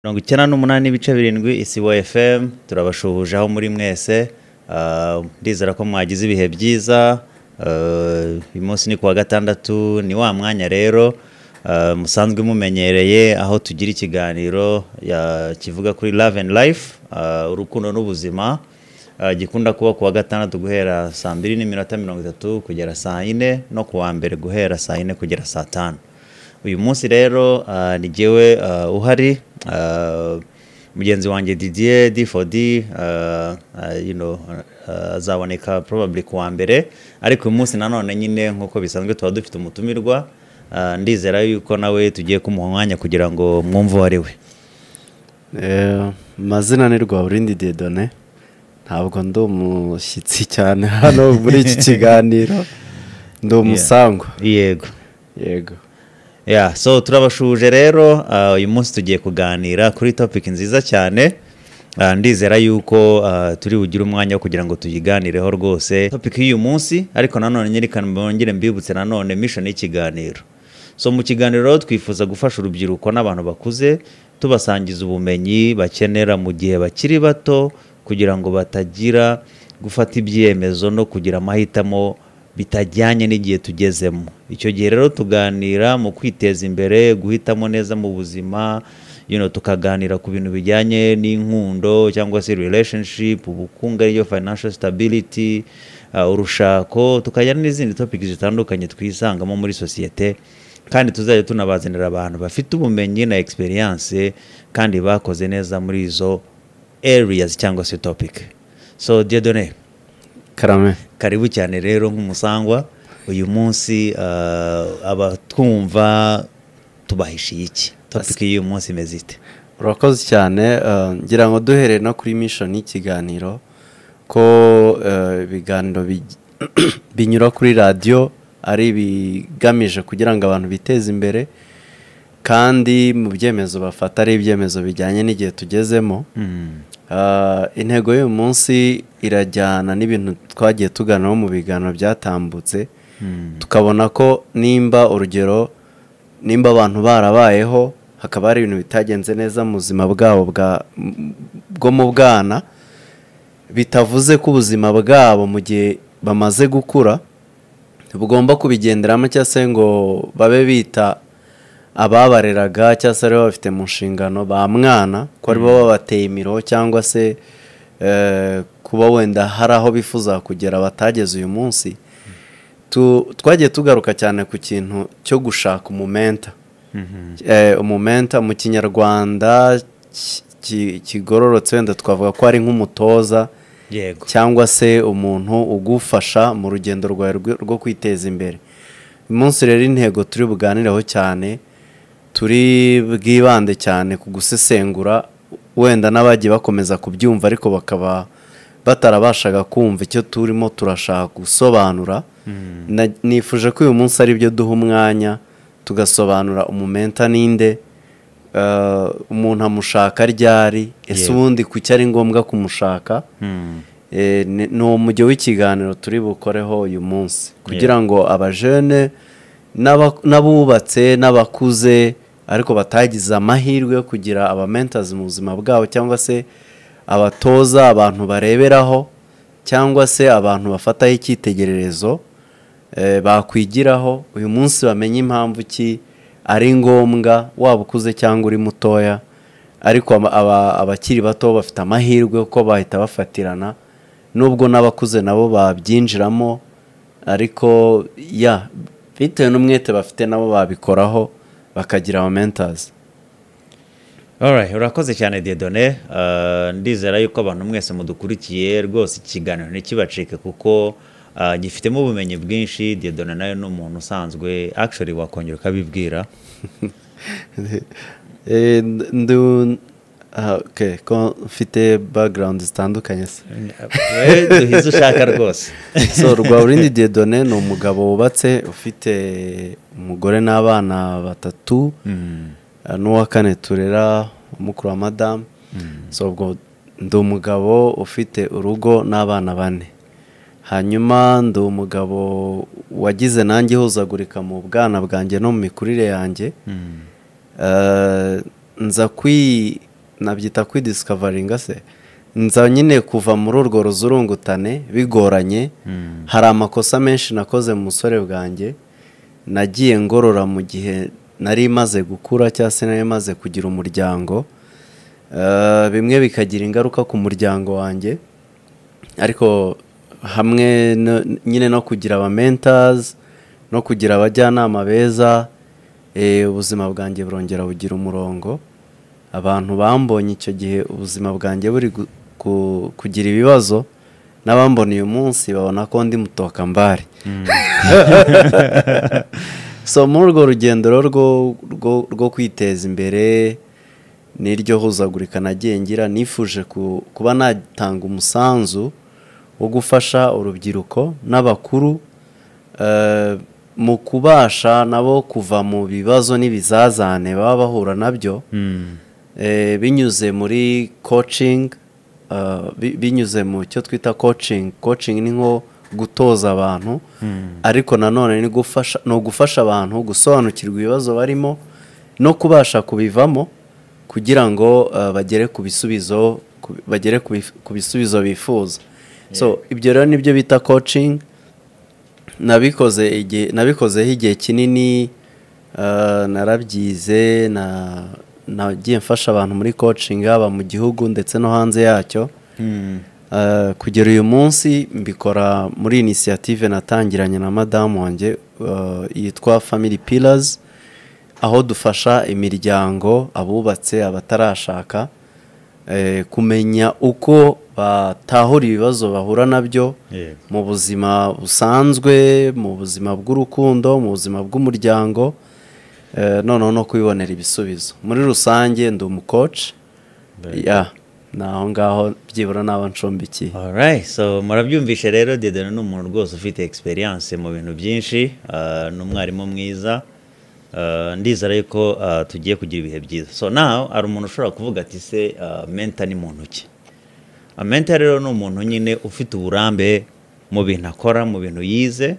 mirongo icyenda n'umunani n'ibice birindwi isibo fm turabashuhuje aho muri mwese Ah, ndizera ko mwagize ibihe byiza Ah, uyu munsi ni kuwa gatandatu ni wa mwanya rero ah, musanzwe mumenyereye aho tugira ikiganiro ya- kivuga kuri love and life ah, urukundo n'ubuzima Uh, gikunda kuba kuwa gatandatu guhera saa mbiri n'iminota mirongo itatu kugera saa yine no kuwa mbere guhera saa yine kugera saa tanu uyu munsi rero uh, ni jyewe uh, uhari uh, mugenzi wanjye didier d4d uh, uh, you know, uh, azaboneka probably kuwa mbere ariko uyu munsi nanone nyine nk'uko bisanzwe tuba dufite umutumirwa uh, ndizera yuko nawe tugiye kumuha umwanya kugira ngo mwumve uwo ari we Eh, Amazina ni Rwaburindi Dieudonné ntabwo ndi umushyitsi cyane hano muri iki kiganiro ndi umusangwa yego yego Yeah, so turabashuje rero uh, uyu munsi tugiye kuganira kuri topic nziza cyane uh, ndizera yuko uh, turi bugire umwanya wo kugira ngo tuyiganireho rwose topic y'uyu munsi ariko nanone nyerekana mbongere mbibutse nanone mission y'ikiganiro so mu kiganiro rero twifuza gufasha urubyiruko n'abantu bakuze tubasangiza ubumenyi bakenera mu gihe bakiri bato kugira ngo batagira gufata ibyemezo no kugira amahitamo bitajyanye n'igihe tugezemo icyo gihe rero tuganira mu kwiteza imbere guhitamo neza mu buzima you know, tukaganira ku bintu bijyanye n'inkundo cyangwa se relationship ubukungu ariyo financial stability uh, urushako tukajyana n'izindi topic zitandukanye twisangamo muri sosiyete kandi tuzajya tunabazanira abantu bafite ubumenyi na experience kandi bakoze neza muri izo areas cyangwa se topic so Dieudonné karame karibu cyane rero nk'umusangwa uyu munsi uh, abatwumva tubahishiye iki topiki y'uyu munsi imeze ite urakoze cyane eh, ngira ngo duhereye no kuri mission y'ikiganiro ko eh, ibiganiro bij- binyura kuri radiyo ari ibigamije kugira ngo abantu biteze imbere kandi mu byemezo bafata ari ibyemezo bijyanye n'igihe tugezemo Mm. Ah, intego y'uyu munsi irajyana n'ibintu twagiye tuganiraho mu biganiro byatambutse Mm. tukabona ko nimba urugero nimba abantu barabayeho hakaba hari ibintu bitagenze neza mu buzima bwabo bwa- m- bwo mu bwana bitavuze ko ubuzima bwabo mu gihe bamaze gukura bugomba kubigenderamo cyangwa se ngo babe bita ababareraga cyangwa se aribo bafite mu nshingano ba mwana ko aribo babateye imiroho cyangwa se eh, kuba wenda hari aho bifuza kugera batageze uyu munsi Tu- twagiye tugaruka cyane ku kintu cyo gushaka umumenta Mhm. Eh, umumenta mu kinyarwanda ki- ki- kigororotse wenda twavuga ko ari nk'umutoza yego cyangwa se umuntu ugufasha mu rugendo rwawe rwo- rwo kwiteza imbere uyu munsi rero intego turi buganireho cyane turi bwibande cyane ku gusesengura wenda n'abagiye bakomeza kubyumva ariko bakaba batarabashaga kumva icyo turimo turashaka gusobanura Na- nifuje ko uyu munsi ari byo duha umwanya tugasobanura umumenta ninde eh, umuntu amushaka ryari ese Yego. ubundi kuki ari ngombwa kumushaka Mm. Eh, ni ni umujyo w'ikiganiro turi bukoreho uyu munsi kugira ngo abajene n'aba- n'abubatse n'abakuze ariko batagize amahirwe yo kugira abamentazi mu buzima bwabo cyangwa se abatoza abantu bareberaho cyangwa se abantu bafataho icyitegererezo eh, bakwigiraho uyu munsi bamenye impamvu ki ari ngombwa waba ukuze cyangwa uri mutoya ariko ama- aba- abakiri bato bafite amahirwe kuko bahita bafatirana nubwo n'abakuze nabo babyinjiramo ariko ya bitewe n'umwete bafite nabo babikoraho bakagira aba mentazi Alright, urakoze cyane Dieudonné Uh, ndizera yuko abantu mwese mudukurikiye rwose ikiganiro ntikibacike kuko uh, gifitemo ubumenyi bwinshi Dieudonné nawe ni umuntu usanzwe actually wakongera ukabibwira Eh, ndu- ndu- ah, okay, ko mfite background zitandukanye se we duhize ushaka rwose so Rwaburindi Dieudonné ni umugabo wubatse ufite umugore n'abana batatu Mm. eh, n'uwa kane turera mukuru wa madamu so ubwo ndi umugabo ufite urugo n'abana bane hanyuma ndi umugabo wagize nanjye ihuzagurika mu bwana bwanjye no mu mikurire yanjye Mm. Eh, nza kwi nabyita kwidisikavaringa se nza nyine kuva muri urwo ruzurungutane bigoranye hari amakosa menshi nakoze mu musore bwanjye nagiye ngorora mu gihe nari imaze gukura cyangwa se nari imaze kugira umuryango Eh, bimwe bikagira ingaruka ku muryango wanjye ariko hamwe no- nyine no kugira aba mentors no kugira abajyanama beza eh, ubuzima bwanjye burongera bugira umurongo abantu bambonye icyo gihe ubuzima bwanjye buri gu- ku- kugira ibibazo n'abambona uyu munsi babona ko ndi mutokambari so muri urwo rugendo rero rwo- rwo- rwo kwiteza imbere n'iryo huzagurika nagiye ngira nifuje ku- kuba natanga umusanzu wo gufasha urubyiruko n'abakuru eh, mu kubasha nabo kuva mu bibazo n'ibizazane baba bahura nabyo eh, binyuze muri coaching eh, bi- binyuze mu cyo twita coaching coaching ni nko gutoza abantu ariko nanone ni gufasha ni ugufasha abantu gusobanukirwa ibibazo barimo no kubasha kubivamo kugira ngo eh, bagere ku bisubizo ku- bagere ku bif- ku bisubizo bifuza so ibyo rero nibyo bita coaching nabikoze igihe nabikozeho igihe kinini eh, narabyize na- nagiye mfasha abantu muri coaching haba mu gihugu ndetse no hanze yacyo Eh, kugera uyu munsi mbikora muri inisiyative natangiranye na madamu wanjye eh, yitwa family pillars aho dufasha imiryango abubatse abatarashaka eh, kumenya uko batahura ibibazo bahura nabyo Yego. mu buzima busanzwe mu buzima bw'urukundo mu buzima bw'umuryango eh, noneho no kubibonera ibisubizo muri rusange ndi umukoci yeah, ni aho ngaho byibura n'abo ncumbikiye Alright, so murabyumvishe rero Dieudonne ni umuntu rwose ufite experience mu bintu byinshi uh, ni umwarimu mwiza uh, ndizera yuko uh, tugiye kugira ibihe byiza so now hari umuntu ushobora kuvuga ati se uh, menta ni muntu ki A mentor rero ni umuntu nyine ufite uburambe mu bintu akora mu bintu yize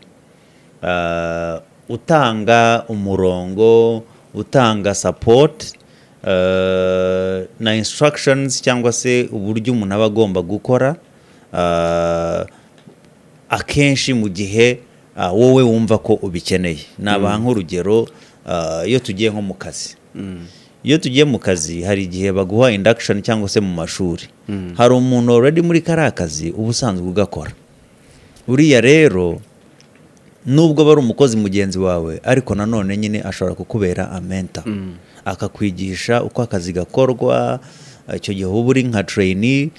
uh, utanga umurongo utanga support uh, na instructions cyangwa se uburyo umuntu aba agomba gukora uh, akenshi mu gihe ah, wowe wumva ko ubikeneye nabaha nk'urugero ah, iyo tugiye nko mu kazi iyo tugiye mu kazi hari igihe baguha induction cyangwa se mu mashuri hari umuntu already muri kariya kazi uba usanzwe ugakora uriya rero nubwo aba ari umukozi mugenzi wawe ariko nanone nyine ashobora kukubera amenta akakwigisha uko akazi gakorwa icyo gihe uba uri nka treyini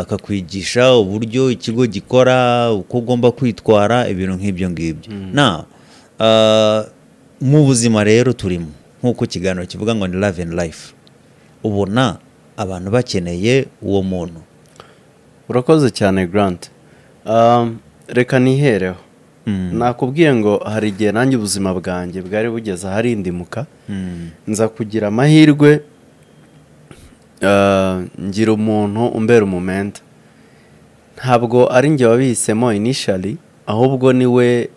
akakwigisha uburyo ikigo gikora uko ugomba kwitwara ibintu nk'ibyo ngibyo na ah, mu buzima rero turimo nk'uko ikiganiro kivuga ngo ni love and life ubona abantu bakeneye uwo muntu urakoze cyane grant Um, reka nihereho nakubwiye ngo hari igihe nanjye ubuzima bwanjye bwari bugeze aharindimuka nza kugira amahirwe uh, ngira umuntu umbera umumenta ntabwo ari njye wabihisemo initially ahubwo niwe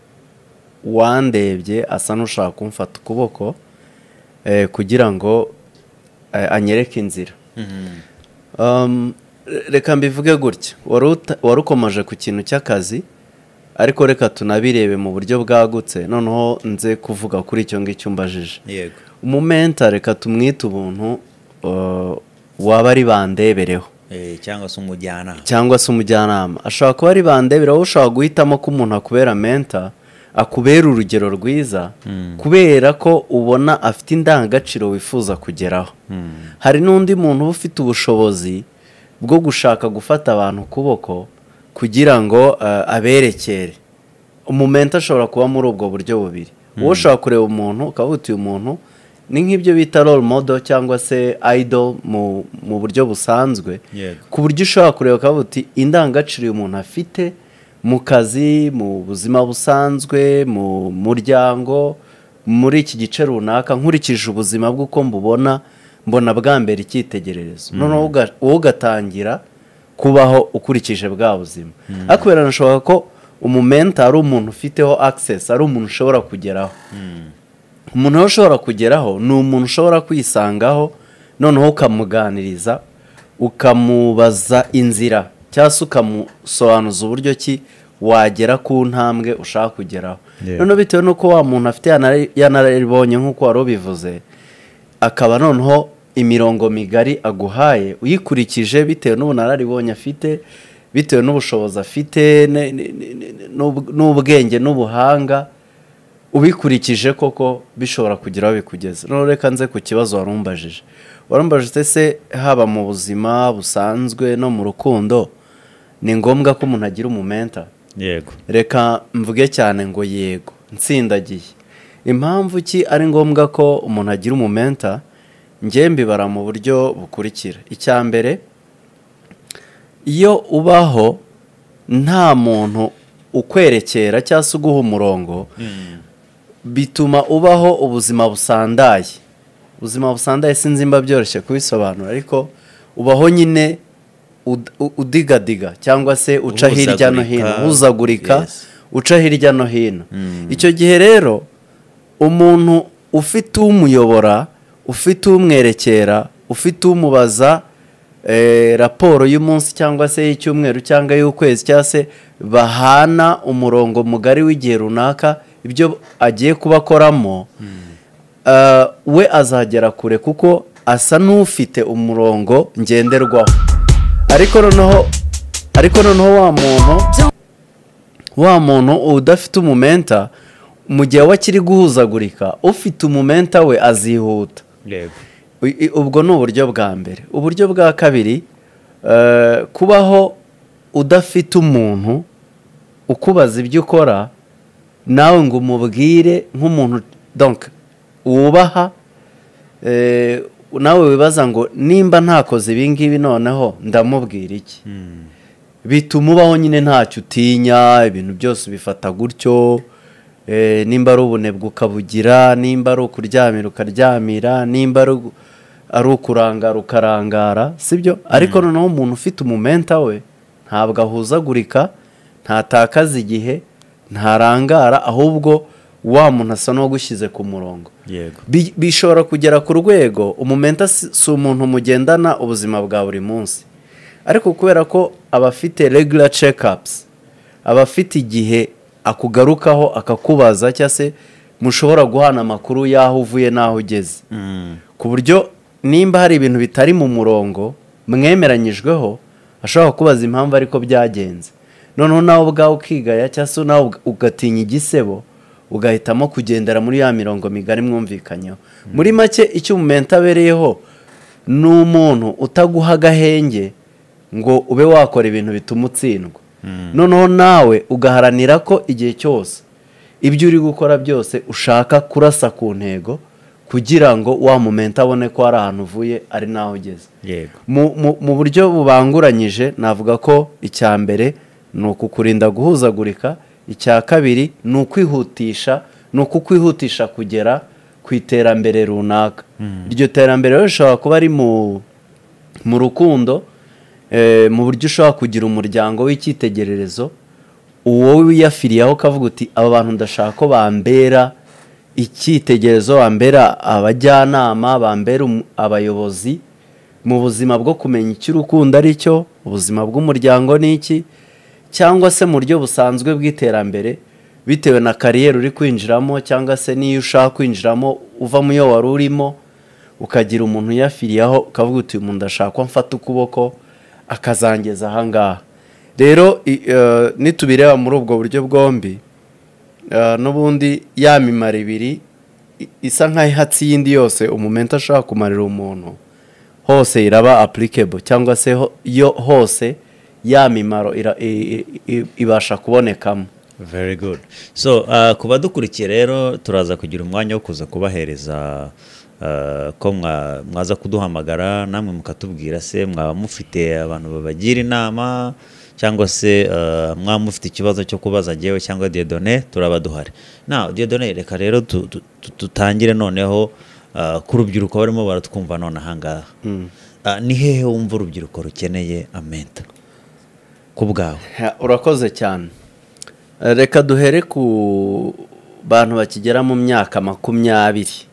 wandebye asa n'ushaka kumfata ukuboko eh, kugira ngo eh, anyereke inzira Um, re- reka mbivuge gutya wari uta- wari ukomeje ku kintu cy'akazi ariko reka tunabirebe mu buryo bwagutse noneho nze kuvuga kuri icyo ngicyo umbajije yego umumenta reka tumwite ubuntu uh, waba ari bandebereho Eh, cyangwa se umujyanama cyangwa se umujyanama ashobora kuba ari bandebereho ushobora guhitamo ko umuntu akubera menta akubera urugero rwiza kubera ko ubona afite indangagaciro wifuza kugeraho hari n'undi muntu uba ufite ubushobozi bwo gushaka gufata abantu ukuboko kugira ngo eh, aberekere umumenta ashobora kuba muri ubwo buryo bubiri wowe ushobora kureba umuntu ukavuga uti uyu muntu ni nk'ibyo bita role model cyangwa se idol mu, mu buryo busanzwe Yego. ku buryo ushobora kureba ukavuga uti indangagaciro uyu muntu afite mu kazi mu buzima busanzwe mu muryango muri iki gice runaka nkurikije ubuzima bwe uko mbubona mbona bwa mbere icyitegererezo noneho uga- wowe ugatangira kubaho ukurikije bwa buzima ariko biranashoboka ko umumenta ari umuntu ufiteho access ari umuntu ushobora kugeraho umuntu rero ushobora kugeraho ni umuntu ushobora kwisangaho noneho ukamuganiriza ukamubaza inzira cyangwa se ukamusobanuza uburyo ki wagera ku ntambwe ushaka kugeraho Yeah. noneho bitewe n'uko wa muntu afite yanare- yanaribonye nk'uko wari ubivuze akaba noneho imirongo migari aguhaye uyikurikije bitewe n'ubunararibonye afite bitewe n'ubushobozi afite ne- ne- ne- ne- n'ub- n'ubwenge n'ubuhanga ubikurikije koko bishobora kugira aho bikugeza noneho reka nze ku kibazo warumbajije warumbajije se haba mu buzima busanzwe no mu rukundo ni ngombwa ko umuntu agira umumenta yego reka mvuge cyane ngo yego nsindagiye impamvu ki ari ngombwa ko umuntu agira umumenta njye mbibara mu buryo bukurikira icya mbere iyo ubaho nta muntu ukwerekera cyangwa se uguha umurongo bituma ubaho ubuzima busandaye ubuzima busandaye sinzi mba byoroshye kubisobanura ariko ubaho nyine ud- u- udigadiga cyangwa se uca hirya no hino Uhuzagurika. uhuzagurika Yes. uca hirya no hino Mm. icyo gihe rero umuntu ufite umuyobora ufite umwerekera ufite umubaza eh, raporo y'umunsi cyangwa se y'icyumweru cyangwa y'ukwezi cyangwa se bahana umurongo mugari w'igihe runaka ibyo agiye kuba akoramo eh, we azagera kure kuko asa n'ufite umurongo ngenderwaho ariko noneho ariko noneho wa muntu wa muntu udafite umumenta mu gihe we akiri guhuzagurika ufite umumenta we azihuta yego U- i- ubwo ni uburyo bwa mbere uburyo bwa kabiri eh, kubaho udafite umuntu ukubaza ibyo ukora nawe ngo umubwire nk'umuntu donc wubaha eh, nawe wibaza ngo nimba ntakoze ibi ngibi noneho ndamubwira iki Mm. bituma ubaho nyine ntacyo utinya ibintu byose ubifata gutyo eh, nimba ari ubunebwe ukabugira nimba ari ukuryamira ukaryamira nimba ari ugu- ari ukurangara ukarangara sibyo ariko noneho umuntu ufite umumenta we ntabwo ahuzagurika ntatakaza igihe ntarangara ahubwo wa muntu asa n'uwagushyize ku murongo yego Bi- bishobora kugera ku rwego umumenta si si umuntu mugendana ubuzima bwa buri munsi ariko kubera ko aba afite regular check-ups aba afite igihe akugarukaho akakubaza cyangwa se mushobora guhana amakuru y'aho uvuye n'aho ugeze Mm. ku buryo nimba hari ibintu bitari mu murongo mwemeranyijweho ashobora kubaza impamvu ariko byagenze noneho nawe ubwawe ukigaya cyangwa se nawe uga- ugatinya igisebo ugahitamo kugendera muri ya mirongo migari mwumvikanyeho muri make icyo umumenta abereyeho ni umuntu utaguha agahenge ngo ube wakora ibintu bituma utsindwa noneho nawe ugaharanira ko igihe cyose ibyo uri gukora byose ushaka kurasa ku ntego kugira ngo wa mumenta abone ko hari ahantu uvuye ari n'aho ugeze yego mu- mu- mu buryo bubanguranyije navuga ko icya mbere ni ukukurinda guhuzagurika icya kabiri ni ukwihutisha ni ukukwihutisha kugera ku iterambere runaka iryo terambere rero rishobora kuba ari mu mu rukundo eh, mu buryo ushobora kugira umuryango w'icyitegererezo uwo wiyafiriyeho ukavuga uti aba bantu ndashaka ko bambera icyitegererezo bambera abajyanama bambera um- abayobozi mu buzima bwo kumenya icyo urukundo ari cyo ubuzima bw'umuryango ni iki cyangwa se mu buryo busanzwe bw'iterambere bitewe na kariyeri uri kwinjiramo cyangwa se n'iyo ushaka kwinjiramo uva mu yo wari urimo ukagira umuntu uyafiriyeho ukavuga uti uyu muntu ndashaka ko mfata ukuboko akazangeza ahangaha rero i- eh, nitubireba muri ubwo buryo bwombi eh, n'ubundi ya mimaro ibiri i- isa nk'ihatsi y'indi yose umumenta ashobora kumarira umuntu hose iraba applicable cyangwa se ho- yo hose ya mimaro ira- i- i- i- ibasha kubonekamo very good so uh, ku badukurikiye rero turaza kugira umwanya wo kuza kubahereza uh, ko mwa- mwaza kuduhamagara namwe mukatubwira se mwaba mufite abantu babagira inama cyangwa se uh, mwaba mufite ikibazo cyo kubaza jyewe cyangwa Dieudonne turaba duhari na Dieudonne reka rero tu- tu- tu- tutangire noneho uh, ku rubyiruko barimo baratwumva none ahangaha uh, ni hehe wumva urubyiruko rukeneye amenta ku bwawe Ha, urakoze cyane Eh, reka duhere ku bantu bakigera mu myaka makumyabiri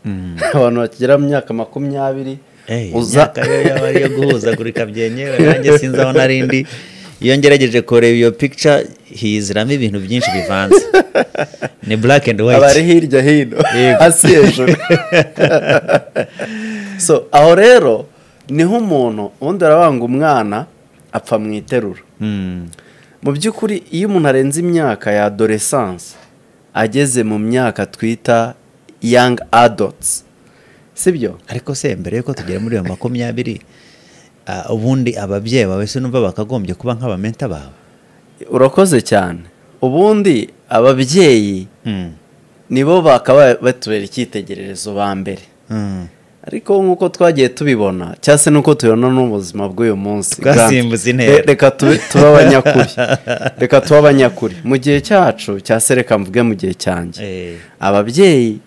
abantu bakigera mu myaka makumyabiri uza imyaka yo yaba ari iyo guhuzagurika byenyewe nanjye sinzi aho nari ndi iyo ngerageje kureba iyo pikica hiziramo ibintu byinshi bivanze ni burake endi aba ari wayiti hirya hino Yego. hasi hejuru so aho rero niho umuntu ubundi arabanga umwana apfa mu iterura mu by'ukuri iyo umuntu arenze imyaka ya adoresanse ageze mu myaka twita yangi adotsi sibyo ariko se mbere yuko tugera muri iyo makumyabiri ah, ubundi ababyeyi bawe se numva bakagombye kuba nk'abamenta bawe urakoze cyane ubundi ababyeyi Mm. nibo bakaba batubera icyitegererezo ba mbere Mm. ariko nk'uko twagiye tubibona cyangwa se n'uko tubibona n'ubuzima bw'uyu munsi Twasimbutse Grant, intera. re- reka tube- tube abanyakuri reka tube abanyakuri mu gihe cyacu cyangwa se reka mvuge mu gihe cyanjye Eh. ababyeyi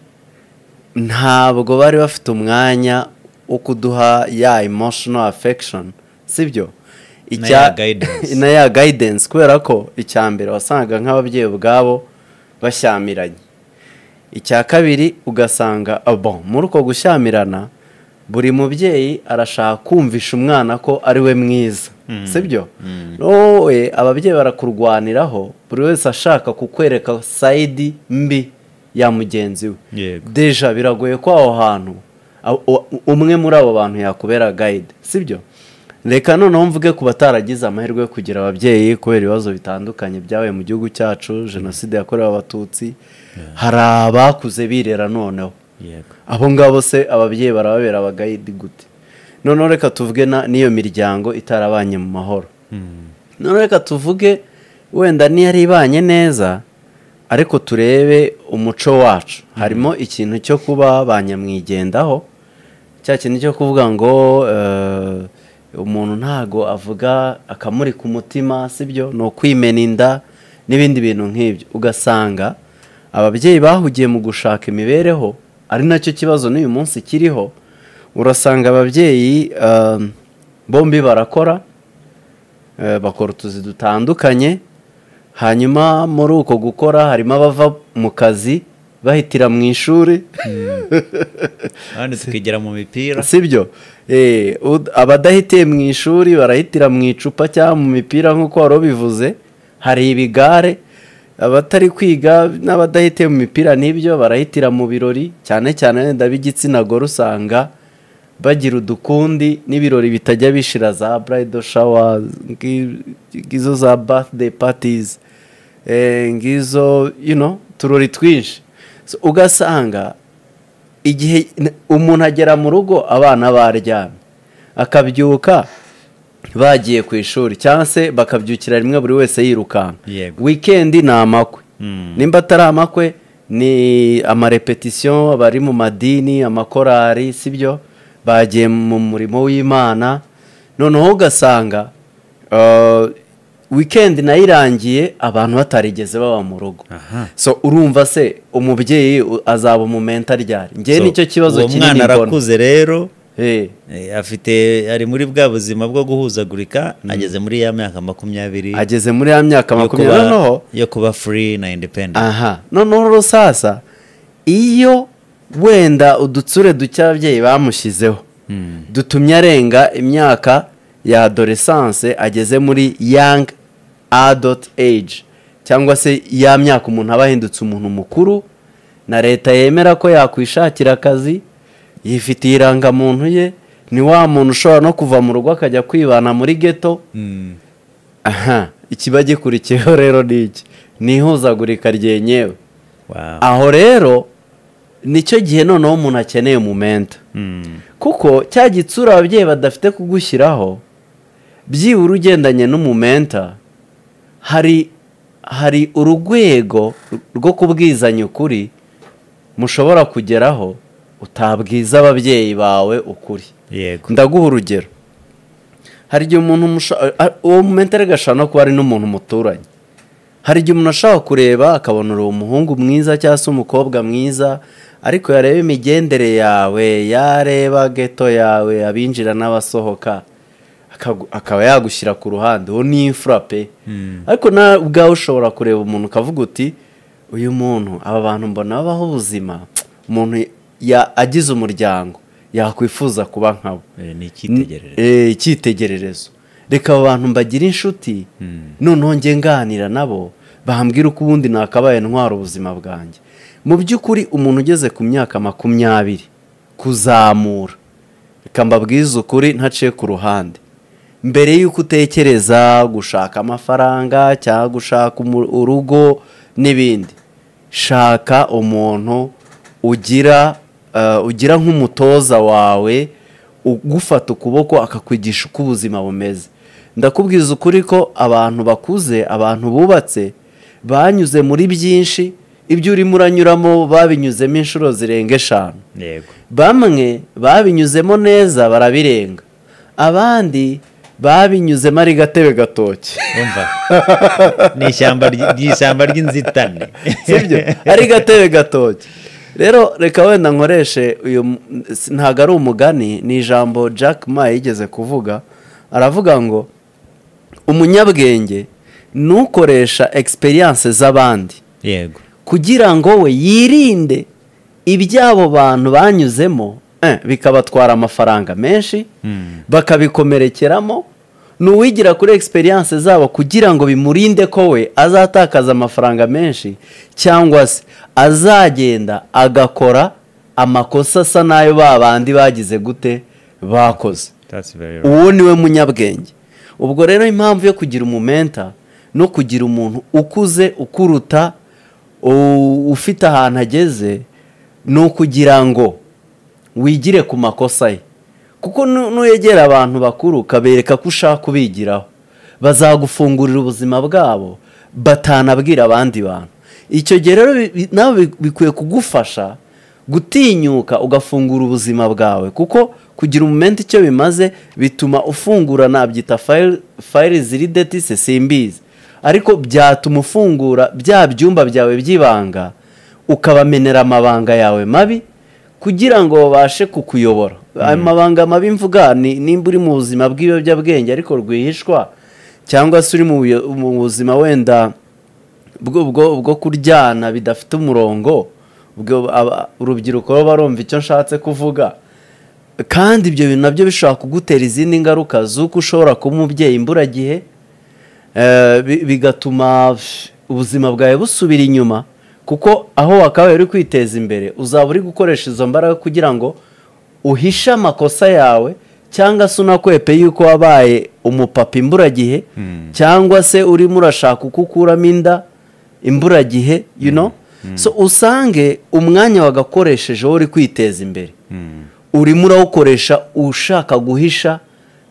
ntabwo bari bafite umwanya wo kuduha ya emotional affection sibyo Na Icya- ya guidance. na ya guidance kubera ko icya mbere wasangaga nk'ababyeyi ubwabo bashyamiranye icya kabiri ugasanga ah, bon muri uko gushyamirana buri mubyeyi arashaka kumvisha umwana ko ari we mwiza sibyo wowe ababyeyi barakurwaniraho buri wese ashaka kukwereka sayidi mbi ya mugenzi we Yego. deja biragoye ko aho hantu a- u- umwe muri abo bantu yakubera gayide sibyo reka noneho mvuge ku bataragize amahirwe yo kugira ababyeyi kubera ibibazo bitandukanye byabaye mu gihugu cyacu jenoside yakorewe abatutsi hari abakuze birera noneho Yego. abo ngabo se ababyeyi barababera abagayidi gute noneho reka tuvuge na- n'iyo miryango itarabanye mu mahoro noneho reka tuvuge wenda niyari ibanye neza ariko turebe umuco wacu harimo ikintu cyo kuba ba nyamwigendaho cya kintu cyo kuvuga ngo eh, umuntu ntago avuga akamuri ku mutima sibyo ni ukwimena inda n'ibindi bintu nk'ibyo ugasanga ababyeyi bahugiye mu gushaka imibereho ari nacyo kibazo n'uyu munsi kiriho urasanga ababyeyi eh, bombi barakora Eh, bakora utuzi dutandukanye hanyuma muri uko gukora harimo abava mu kazi bahitira mu ishuri Hano tukigera mu mipira sibyo Eh, ud- abadahitiye mu ishuri barahitira mu icupa cyangwa mu mipira nk'uko wari ubivuze hari ibigare abatari kwiga n'abadahitiye mu mipira n'ibyo barahitira mu birori cyane cyane wenda b'igitsina gore usanga bagira udukundi n'ibirori bitajya bishira za bridal shower ngi- ngizo za birthday parties eh, ngizo you know uturori twinshi So, ugasanga igihe n- umuntu agera mu rugo abana baryamye akabyuka bagiye ku ishuri cyangwa se bakabyukira rimwe buri wese yirukanka Yego. wikendi ni amakwe Mm. nimba atari amakwe ni amarepetisiyo bari mu madini amakorari sibyo bagiye mu murimo w'imana noneho ugasanga uh, wikendi nayo irangiye abantu batarigeze baba mu rugo Aha. so urumva se umubyeyi u- azaba umumenta ryari njyewe So, nicyo kibazo uwo kinini mwana mbona arakuze rero Eh, eh, afite ari muri bwa buzima bwo guhuzagurika ageze muri ya myaka makumyabiri ageze muri ya myaka yo kuba- makumyabiri noneho yo kuba furi na independent aha noneho rero sasa iyo wenda udutsure duke ababyeyi bamushyizeho dutumye arenga imyaka ya adoresanse ageze muri yang adult age cyangwa se ya myaka umuntu aba ahindutse umuntu mukuru na leta yemera ko yakwishakira akazi yifitiye irangamuntu ye ni wa muntu ushobora no kuva mu rugo akajya kwibana muri geto Mm. aha ikiba gikurikiyeho rero ni iki ni ihuzagurika ryenyewe Wow. aho rero nicyo gihe noneho umuntu akeneye umumenta Mm. kuko cya gitsura ababyeyi badafite kugushyiraho byibura ugendanye n'umumenta hari hari urwego rwo kubwizanya ukuri mushobora kugeraho utabwiza ababyeyi bawe ukuri yego ndaguha urugero hari igihe umuntu musha- a- uwo mumentare gashobora no kuba ari n'umuntu muturanye hari igihe umuntu ashaka kureba akabona uri umuhungu mwiza cyangwa se umukobwa mwiza ariko yareba imigendere yawe yareba geto yawe abinjira n'abasohoka akagu- akaba yagushyira ku ruhande uwo ni imfura pe ariko nawe ubwawe ushobora kureba umuntu ukavuga uti uyu muntu aba bantu mbona babaho ubuzima umuntu ya- agize umuryango yakwifuza kuba nkabo Eh, ni icyitegererezo Eh, icyitegererezo reka aba bantu mbagire inshuti noneho njye nganira nabo bambwira uko ubundi nakabaye ntwara ubuzima bwanjye mu by'ukuri umuntu ugeze ku myaka makumyabiri kuzamura reka mbabwize ukuri ntaciye ku ruhande mbere y'uko utekereza gushaka amafaranga cyangwa gushaka umu- urugo n'ibindi shaka umuntu ugira eh, ugira nk'umutoza wawe ugufata ukuboko akakwigisha uko ubuzima bumeze ndakubwiza ukuri ko abantu bakuze abantu bubatse banyuze muri byinshi ibyo urimo uranyuramo babinyuzemo inshuro zirenga eshanu yego bamwe babinyuzemo neza barabirenga abandi babinyuzemo ari gatebe gatoki umva ni ishyamba ry- ni ishyamba ry'inzitane sibyo ari gatebe gatoki rero reka wenda nkoreshe uyu m- s- ntabwo ari umugani ni ijambo jack ma yigeze kuvuga aravuga ngo umunyabwenge nukoresha egisperiyanse z'abandi yego kugira ngo we yirinde iby'abo bantu banyuzemo eh, bikabatwara amafaranga menshi Hmm. bakabikomerekeramo ni uwigira kuri egisperiyanse zabo kugira ngo bimurinde ko we azatakaza amafaranga menshi cyangwa se azagenda agakora amakosa asa n'ayo ba bandi bagize gute bakoze That's very right. uwo ni we munyabwenge ubwo rero impamvu yo kugira umumenta no kugira umuntu ukuze ukuruta u- ufite ahantu ageze ni ukugira ngo wigire ku makosa ye kuko nu- nuyegera abantu bakuru ukabereka ko ushaka kubigiraho bazagufungurira ubuzima bwabo batanabwira abandi bantu icyo gihe rero bi- bi- nawe bi- bikwiye kugufasha gutinyuka ugafungura ubuzima bwawe kuko kugira umumenti icyo bimaze bituma ufungura nabyita fayili fayili ziri detise simbizi ariko byatuma ufungura bya byumba byawe by'ibanga ukabamenera amabanga yawe mabi kugira ngo babashe kukuyobora ayo mabanga mabi mvuga ni nimba uri mu buzima bw'ibiyobyabwenge ariko rwihishwa cyangwa se uri mu buyo- mu buzima wenda bwo bwo bwo kuryana bidafite umurongo ubwo aba- urubyiruko ruba rumva icyo nshatse kuvuga kandi ibyo bintu nabyo bishobora kugutera izindi ngaruka z'uko ushobora kuba umubyeyi imburagihe eh, bi- bigatuma pff, ubuzima bwawe busubira inyuma kuko aho wakabaye uri kwiteza imbere uzaba uri gukoresha izo mbaraga kugira ngo uhishe amakosa yawe cyangwa se unakwepe yuko wabaye umupapa imburagihe cyangwa se urimo urashaka uko ukuramo inda imburagihe you know so usange umwanya wagakoresheje wowe uri kwiteza imbere Hmm. urimo urawukoresha ushaka guhisha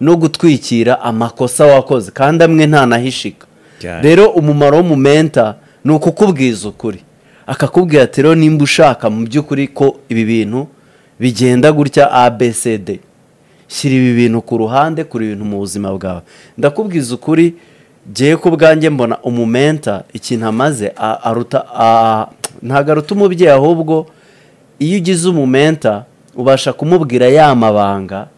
no gutwikira amakosa wakoze kandi amwe ntanahishika Cyane. rero umumaro w'umumenta ni ukukubwiza ukuri akakubwira ati rero nimba ushaka mu by'ukuri ko ibi bintu bigenda gutya abcd shyira ibi bintu ku ruhande kuri ibintu mu buzima bwawe ndakubwiza ukuri ngewe ku bwanjye mbona umumenta ikintu amaze a- aruta a- ntabwo aruta umubyeyi ahubwo iyo ugize umumenta ubasha kumubwira ya mabanga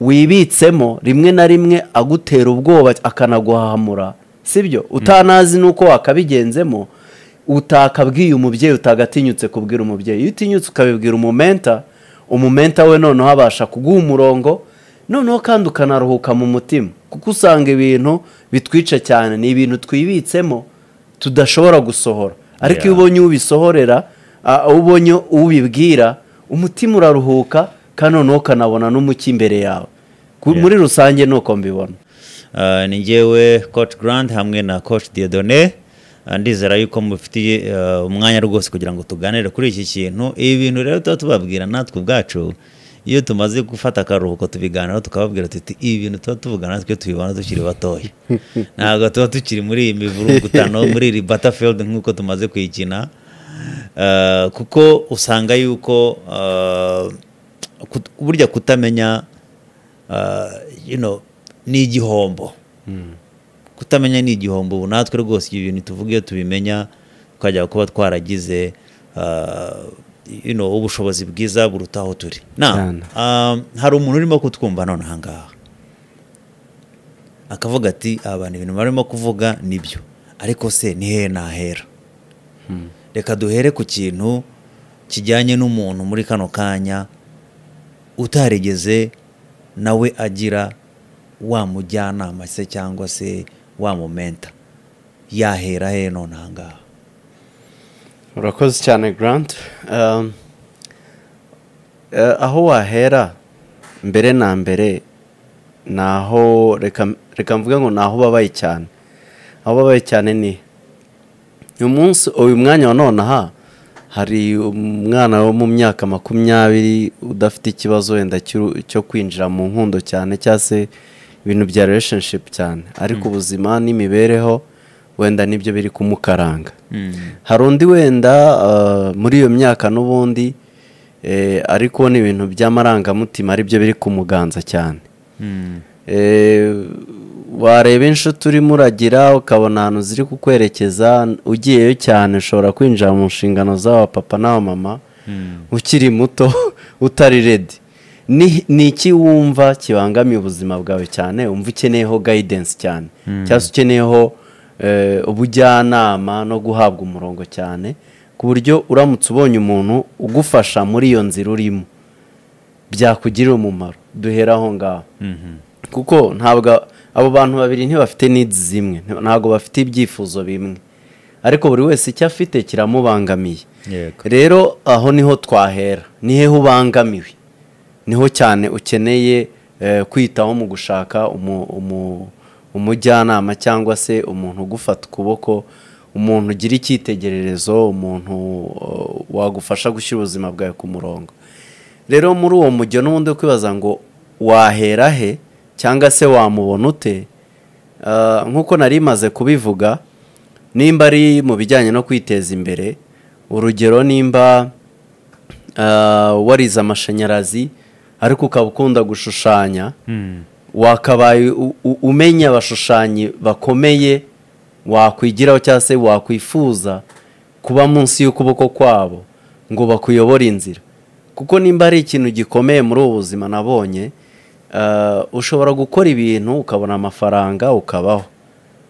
wibitsemo rimwe na rimwe agutera ubwoba akanaguhahamura sibyo utanazi n'uko wakabigenzemo utakabwiye umubyeyi utagatinyutse kubwira umubyeyi iyo utinyutse ukabibwira umumenta umumenta we noneho abasha kuguha umurongo noneho kandi ukanaruhuka mu mutima kuko usanga ibintu bitwica cyane ni ibintu twibitsemo tudashobora gusohora ariko iyo Yeah. ubonye ubisohorera aho ubonye ubibwira umutima uraruhuka kandi noneho ukanabona n'umucyo imbere yawe Ku- Yeah. muri rusange ni uko mbibona Ah, ni njyewe coach grant hamwe na coach diodone Ah, ndizera yuko mufitiye ah, umwanya rwose kugira ngo tuganire kuri iki kintu ibi bintu rero tuba tubabwira natwe ubwacu iyo tumaze gufata akaruhuko tubiganiraho tukababwira tuti ibi bintu tuba tuvugana natwe tubibona tukiri batoya ntabwo tuba tukiri muri iyi mivurungutano muri iri battlefield nk'uko tumaze kuyikina Ah, kuko usanga yuko ah, kut- burya kutamenya uh, you know, ni igihombo kutamenya ni igihombo ubu natwe rwose ibi bintu tuvuga iyo tubimenya twajya kuba twaragize uh, you know, ubushobozi bwiza buruta aho turi na Cyane. um, hari umuntu urimo kutwumva none ahangaha akavuga ati aba bantu ibintu barimo kuvuga nibyo ariko se ni hehe nahera reka duhere ku kintu kijyanye n'umuntu muri kano kanya utarigeze nawe agira wa mujyanama se cyangwa se wa momenta yahera he none aha ngaha urakoze cyane garanti aho wahera mbere na mbere ni aho reka mvuga ngo ni aho ubabaye cyane aho ubabaye cyane ni uyu munsi uyu mwanya wa nonaha hari umwana wo mu myaka makumyabiri udafite ikibazo wenda cyo kwinjira mu nkundo cyane cyangwa se ibintu bya relationship cyane ariko ubuzima n'imibereho wenda nibyo biri kumukaranga hari undi wenda muri iyo myaka n'ubundi ari kubona ibintu by'amarangamutima aribyo biri kumuganza cyane wareba inshuti urimo uragira ukabona ahantu ziri kukwerekeza ugiyeyo cyane ushobora kwinjira mu nshingano z'aba papa n'aba mama ukiri muto utari redi ni iki wumva kibangamiye ubuzima bwawe cyane wumva ukeneyeho gayidensi cyane cyangwa se ukeneyeho ubujyanama no guhabwa umurongo cyane ku buryo uramutse ubonye umuntu ugufasha muri iyo nzira urimo byakugirira umumaro duhera aho ngaho kuko ntabwo abo bantu babiri ntibafite nidi zimwe ntabwo bafite ibyifuzo bimwe ariko buri wese icyo afite kiramubangamiye rero aho niho twahera ni hehe ubangamiwe niho cyane ukeneye kwitaho mu gushaka umujyanama cyangwa se umuntu ugufata ukuboko umuntu ugira icyitegererezo umuntu wagufasha gushyira ubuzima bwawe ku murongo rero muri uwo mujyo n'ubundi kwibaza ngo wahera he cyangwa se wamubona ute nk'uko nari maze kubivuga nimba ari mu bijyanye no kwiteza imbere urugero nimba warize amashanyarazi ariko ukaba ukunda gushushanya wakabaye umenya abashushanyi bakomeye wakwigiraho cyangwa se wakwifuza kuba munsi y'ukuboko kwabo ngo bakuyobore inzira kuko nimba ari ikintu gikomeye muri ubu buzima nabonye ushobora gukora ibintu ukabona amafaranga ukabaho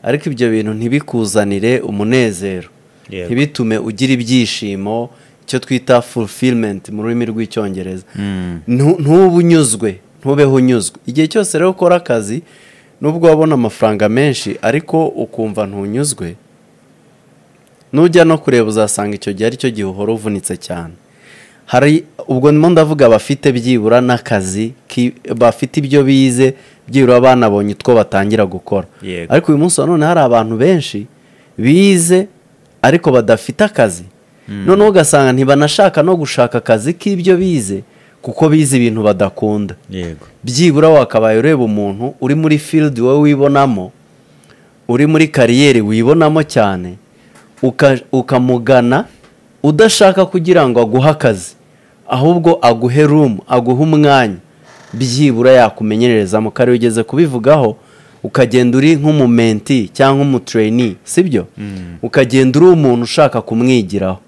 ariko ibyo bintu ntibikuzanire umunezero ntibitume ugira ibyishimo icyo twita fulfilimenti mu rurimi rw'icyongereza ntube unyuzwe ntubeho unyuzwe igihe cyose rero ukora akazi nubwo wabona amafaranga menshi ariko ukumva ntunyuzwe nujya no kureba uzasanga icyo gihe aricyo gihe uhora uvunitse cyane hari ubwo ndimo ndavuga bafite byibura n'akazi bafite ibyo bize byibura banabonye utwo batangira gukora ariko uyu munsi nanone hari abantu benshi bize ariko badafite akazi noneho ugasanga ntibanashaka no gushaka akazi k'ibyo bize kuko bize ibintu badakunda byibura wakabaye ureba umuntu uri muri field wowe wibonamo uri muri kariyeri wibonamo cyane ukamugana udashaka kugira ngo aguhe akazi ahubwo aguhe rumu aguhe umwanya byibura yakumenyererezamo kare ugeze kubivugaho ukagenda uri nk'umumenti cyangwa umutureni sibyo ukagenda uri umuntu ushaka kumwigiraho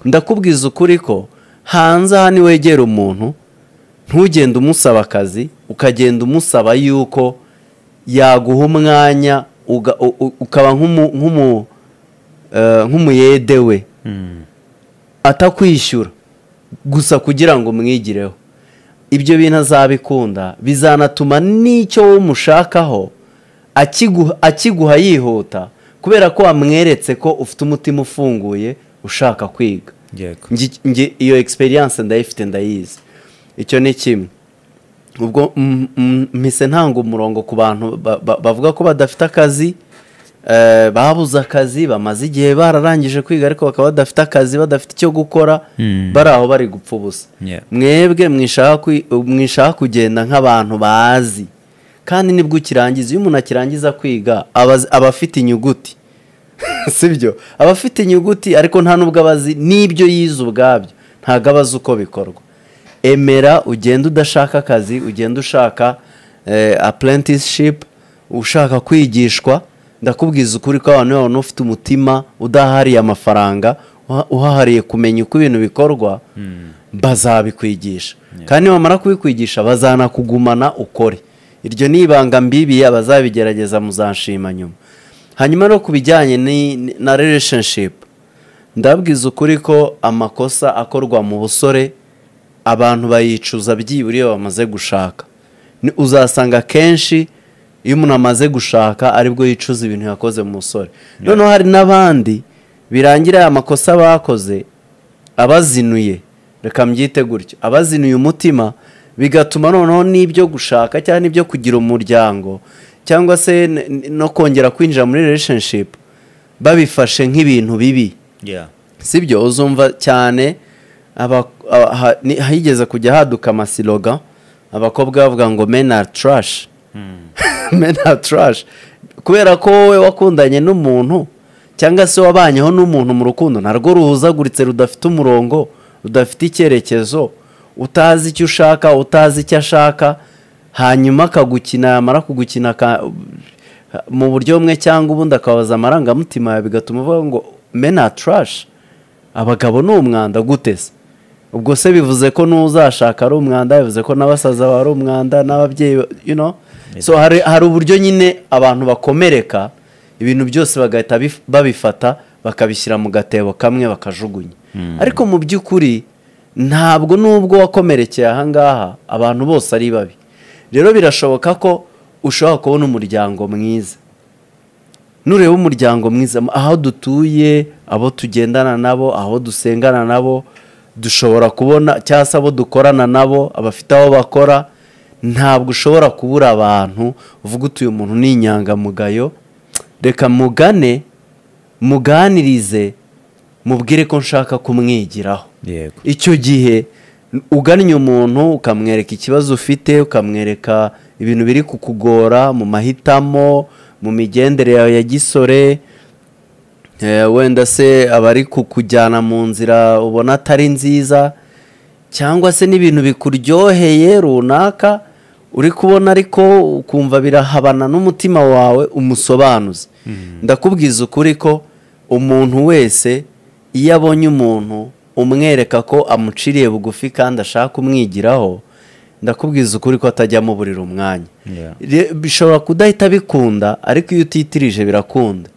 ndakubwiza ukuri ko hanze aha niwegera umuntu ntugende umusaba akazi ukagenda umusaba yuko yaguha umwanya ukaba nk'umuyede we atakwishyura gusa kugira ngo umwigireho ibyo bintu azabikunda bizanatuma n'icyo wowe umushakaho akiguha yihuta kubera ko wamweretse ko ufite umutima ufunguye ushaka kwiga iyo egisperiyanse ndayifite ndayizi icyo ni kimwe ubwo mpise ntanga umurongo ku bantu bavuga ko badafite akazi babuze akazi bamaze igihe bararangije kwiga ariko bakaba badafite akazi badafite icyo gukora bari aho bari gupfa ubusa mwebwe mwishaka kugenda nk'abantu bazi kandi nibwo ukirangiza iyo umuntu akirangiza kwiga aba afite inyuguti sibyo aba afite inyuguti ariko nta nubwo abazi n'ibyo yize ubwabyo ntabwo aba azi uko bikorwa emera ugenda udashaka akazi ugenda ushaka apurentishipu ushaka kwigishwa ndakubwiza ukuri ko abantu babona ufite umutima udahariye amafaranga uhahariye kumenya uko ibintu bikorwa bazabikwigisha kandi bamara kubikwigisha bazanakugumana ukore iryo ni ibanga mbibiye abazabigerageza muzashima nyuma hanyuma no ku bijyanye na relationship ndabwiza ukuri ko amakosa akorwa mu busore abantu bayicuza byibura iyo bamaze gushaka Ni- uzasanga akenshi iyo umuntu amaze gushaka aribwo yicuza ibintu yakoze mu musore noneho hari n'abandi birangira aya makosa bakoze abazinuye reka mbyite gutyo abazinuye umutima bigatuma noneho n'ibyo gushaka cyangwa n'ibyo kugira umuryango cyangwa se n- n- no kongera kwinjira muri relationship babifashe nk'ibintu bibi Yeah. sibyo uzumva cyane aba- aba- ha- ni- higeze kujya haduka amasiloga abakobwa bavuga ngo men are trash men are trash kubera ko wowe wakundanye n'umuntu cyangwa se wabanyeho n'umuntu mu rukundo narwo ruhuzaguritse rudafite umurongo rudafite icyerekezo utazi icyo ushaka utazi icyo ashaka hanyuma akagukina yamara kugukina aka- mu buryo bumwe cyangwa ubundi akabaza amarangamutima yawe bigatuma uvuga ngo men are trash abagabo ni umwanda gute se ubwo se bivuze ko n'uzashaka ari umwanda bivuze ko n'abasaza baba ari umwanda n'ababyeyi ba- you know so hari, hari uburyo nyine abantu bakomereka ibintu byose bagahita bif- babifata bakabishyira mu gatebo kamwe bakajugunya ariko mu by'ukuri ntabwo nubwo wakomerekeye aha ngaha abantu bose ari babi rero birashoboka ko ushobora kubona umuryango mwiza nureba umuryango mwiza aho dutuye abo tugendana nabo aho dusengana nabo dushobora kubona cyangwa se abo dukorana nabo abafite aho bakora ntabwo ushobora kubura abantu uvuga uti uyu muntu ni inyangamugayo reka mugane muganirize mubwire ko nshaka kumwigiraho Yego. icyo gihe ugannye umuntu ukamwereka ikibazo ufite ukamwereka ibintu biri kukugora mu mahitamo mu migendere yawe ya gisore Eh, wenda se aba ari kukujyana mu nzira ubona atari nziza cyangwa se n'ibintu bikuryoheye runaka uri kubona ariko ukumva birahabana n'umutima wawe umusobanuze ndakubwiza ukuri ko umuntu wese iyo abonye umuntu umwereka ko amuciriye bugufi kandi ashaka kumwigiraho ndakubwiza ukuri ko atajya amuburira umwanya Yeah. Re- bishobora kudahita bikunda ariko iyo utitirije birakunda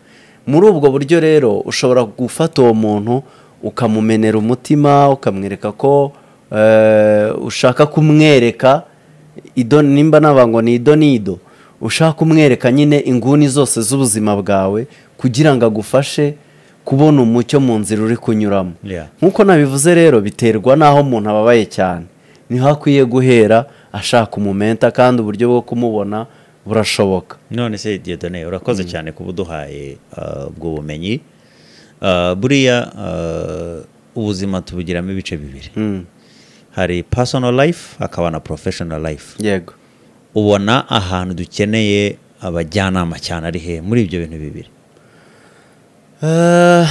muri ubwo buryo rero ushobora gufata uwo muntu ukamumenera umutima ukamwereka ko eh, ushaka kumwereka ido nimba navuga ngo ni ido ni ido ushaka kumwereka nyine inguni zose z'ubuzima bwawe kugira ngo agufashe kubona umucyo mu nzira uri kunyuramo Yeah. nk'uko nabivuze rero biterwa n'aho umuntu ababaye cyane niho akwiye guhera ashaka umumenta kandi uburyo bwo kumubona burashoboka none se Dieudonne urakoze cyane kuba uduhaye ah, ubwo bumenyi Ah, buriya ah, ubuzima tubugiramo ibice bibiri Mm. hari personal life hakaba na professional life yego ubona ahantu dukeneye abajyanama cyane ari he muri ibyo bintu bibiri Eh,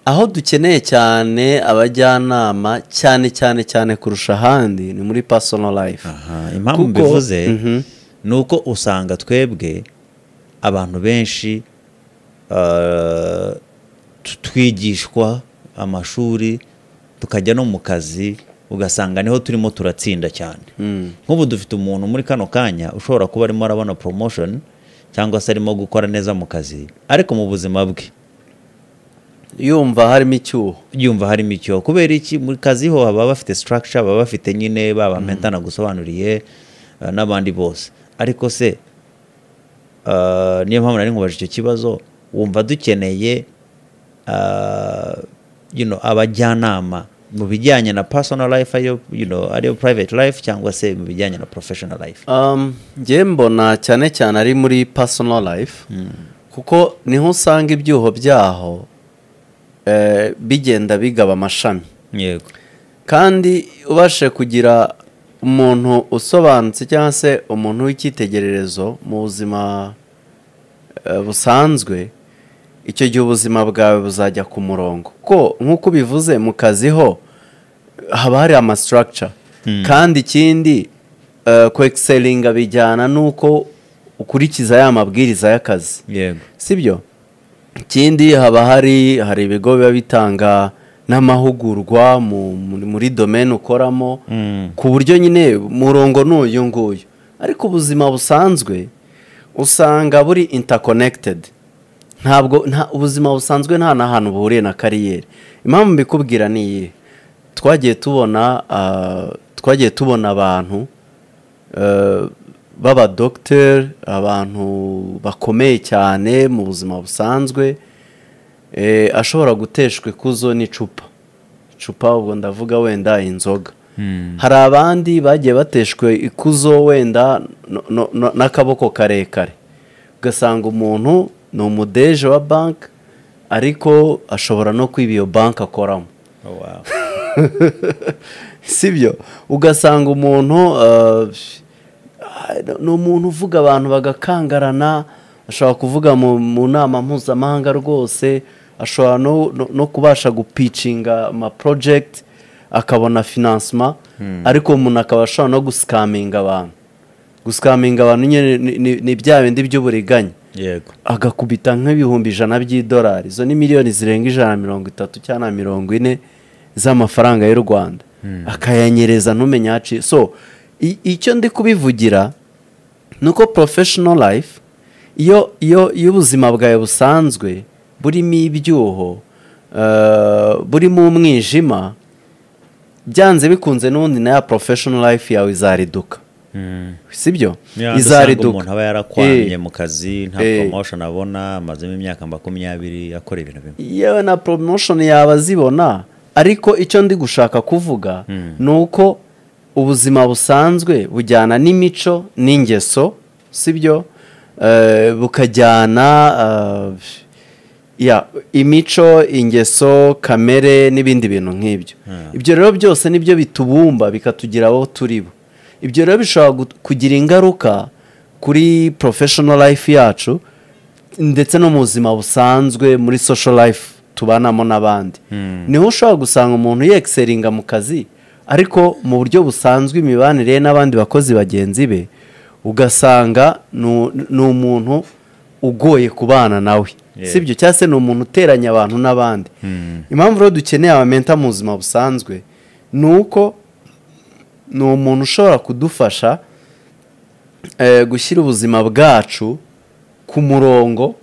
aho dukeneye cyane abajyanama cyane cyane cyane kurusha ahandi ni muri personal life Aha, impamvu Kuko- mbivuze Mhm. ni uko usanga twebwe abantu benshi ah, tu- twigishwa amashuri tukajya no mu kazi ugasanga niho turimo turatsinda cyane Mm. nk'ubu dufite umuntu muri kano kanya ushobora kuba arimo arabona promotion cyangwa se arimo gukora neza mu kazi ariko mu buzima bwe yumva harimo icyuho yumva harimo icyo kubera iki mu kazi ho baba bafite structure baba bafite nyine baba menta nagusobanuriye eh, n'abandi bose ariko se eh, niyo mpamvu nari nkubaje icyo kibazo wumva dukeneye eh, you know, abajyanama mu bijyanye na personal life ayo you know, ariyo private life cyangwa se mu bijyanye na professional life Um, njye mbona cyane cyane ari muri personal life kuko niho usanga ibyuho byaho eh, bigenda bigaba amashami yego kandi ubashe kugira umuntu usobanutse cyangwa se umuntu w'icyitegererezo mu buzima eh, busanzwe icyo gihe ubuzima bwawe buzajya ku murongo kuko nk'uko ubivuze mu kazi ho haba hari amasitaragica kandi ikindi eh, kwekiseringa bijyana n'uko ukurikiza ya mabwiriza y'akazi yego sibyo ikindi haba hari hari ibigo biba bitanga n'amahugurwa mu- muri- muri domene ukoramo Mm. ku buryo nyine umurongo ni uyu nguyu ariko ubuzima busanzwe usanga buri interconnected ntabwo nta ubuzima busanzwe nta na hantu buhuriye na kariyeri impamvu mbikubwira ni iyihe twagiye tubona ah, twagiye tubona abantu eh, b'abadogiteri abantu bakomeye cyane mu buzima busanzwe eh, ashobora guteshwa ikuzo n'icupa icupa ubwo ndavuga wenda inzoga hari abandi bagiye bateshwe ikuzo wenda no- no- no- n'akaboko karekare ugasanga umuntu ni umudeje wa banki ariko ashobora no kwiba iyo banki akoramo Oh, wow. sibyo ugasanga umuntu uh, ni umuntu uvuga abantu bagakangarana ashobora kuvuga mu, mu nama mpuzamahanga rwose ashobora no, no, no kubasha gupicinga ama project akabona financement ariko umuntu akaba ashobora no gusikaminga abantu gusikaminga abantu nyine ni- ni- ni bya bindi by'uburiganya yego agakubita nk'ibihumbi ijana by'idolari izo ni miliyoni zirenga ijana na mirongo itatu cyangwa na mirongo ine z'amafaranga y'u rwanda akayanyereza ntumenye aho aciye so i- icyo ndi kubivugira ni uko porofeshono life iyo iyo iyo ubuzima bwawe busanzwe burimo ibyuho eh, burimo umwijima byanze bikunze n'ubundi na ya porofeshono life yawe izariduka sibyo izariduka umuntu aba yarakwamye Eh. mu kazi nta Eh. promotion abona amazemo imyaka makumyabiri akora ibintu bimwe yewe na promotion yaba azibona ariko icyo ndi gushaka kuvuga ni uko ubuzima busanzwe bujyana n'imico n'ingeso sibyo Eh, bukajyana eh, ya imico ingeso kamere n'ibindi bintu nk'ibyo ibyo rero byose nibyo bitubumba bikatugira abo turi bo ibyo rero bishobora gut- kugira ingaruka kuri professional life yacu ndetse no mu buzima busanzwe muri social life tubanamo n'abandi niho ushobora gusanga umuntu yexeringa mu kazi ariko mu buryo busanzwe imibanire ye n'abandi bakozi bagenzi be ugasanga nu- ni umuntu ugoye kubana nawe Yeah. sibyo cyangwa se ni umuntu uteranya abantu n'abandi impamvu rero dukeneye abamenta mu buzima busanzwe ni uko ni umuntu ushobora kudufasha eh, gushyira ubuzima bwacu ku murongo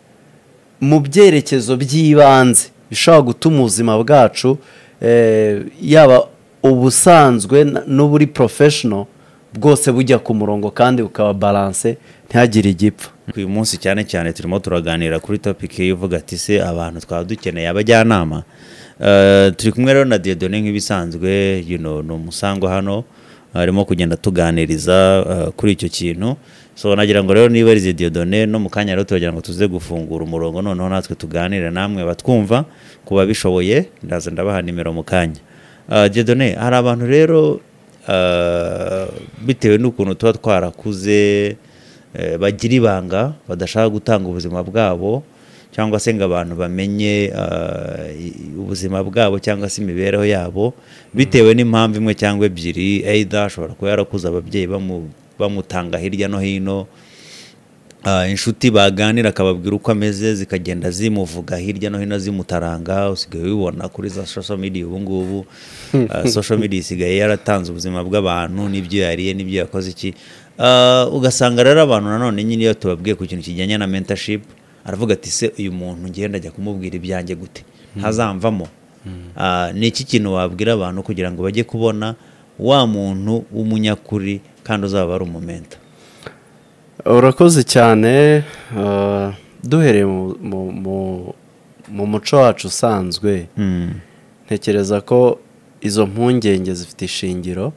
mu byerekezo by'ibanze bishobora gutuma ubuzima bwacu eh, yaba ubusanzwe na- n'uburi porofeshono bwose bujya ku murongo kandi bukaba balanse ntihagire igipfa uyu munsi cyane cyane turimo turaganira kuri topiki ivuga ati se abantu twaba dukeneye abajyanama Eh, turi kumwe rero na diodone nk'ibisanzwe you know, ni umusangwa hano arimo kugenda tuganiriza eh, kuri icyo kintu so nagira ngo rero niba arize diodone no mu kanya rero turagira ngo tuze gufungura umurongo noneho natwe tuganire namwe batwumva ku babishoboye ndaza ndabaha nimero mu kanya Eh, diodone hari abantu rero eh, bitewe n'ukuntu tuba twarakuze eh, bagira ibanga badashaka gutanga ubuzima bwabo cyangwa se ngo abantu bamenye eh, i- ubuzima bwabo cyangwa se imibereho yabo bitewe n'impamvu imwe cyangwa ebyiri either ashobora kuba yarakuze ababyeyi bamu- bamutanga hirya no hino Ah, inshuti baganira akababwira uko ameze zikagenda zimuvuga hirya no hino zimutaranga usigaye ubibona kuri za social media ubu ngubu Ah, social media isigaye yaratanze ubuzima bw'abantu n'ibyo yariye n'ibyo yakoze iki Ah, ugasanga rero abantu nanone nyine iyo tubabwiye ku kintu kijyanye na mentorship aravuga ati se uyu muntu ngenda ajya kumubwira ibyanjye gute ntazamvamo Ah, ni iki kintu wabwira abantu kugira ngo bajye kubona wa muntu w'umunyakuri kandi uzaba ari umumenta urakoze cyane eh, duhereye mu- mu- mu- mu muco wacu usanzwe Mm. ntekereza ko izo mpungenge zifite ishingiro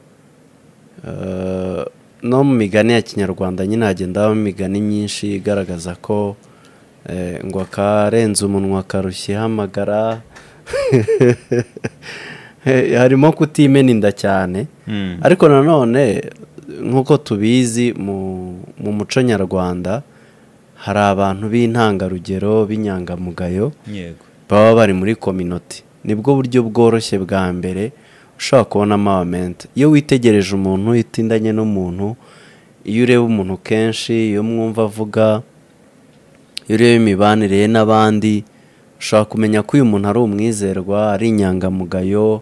Eh, no mu migani ya kinyarwanda nyine hagenda habamo imigani myinshi igaragaza ko eh, ngo akarenze umunwa akarushya ihamagara harimo kutimena inda cyane Mm. ariko nanone nk'uko tubizi mu, mu muco nyarwanda hari abantu b'intangarugero b'inyangamugayo yego baba bari muri kominoti nibwo buryo bworoshye bwa mbere ushobora kubonamo abamenta iyo witegereje umuntu utindanye n'umuntu iyo ureba umuntu kenshi iyo mwumva avuga iyo ureba imibanire ye n'abandi ushobora kumenya ko uyu muntu ari umwizerwa ari inyangamugayo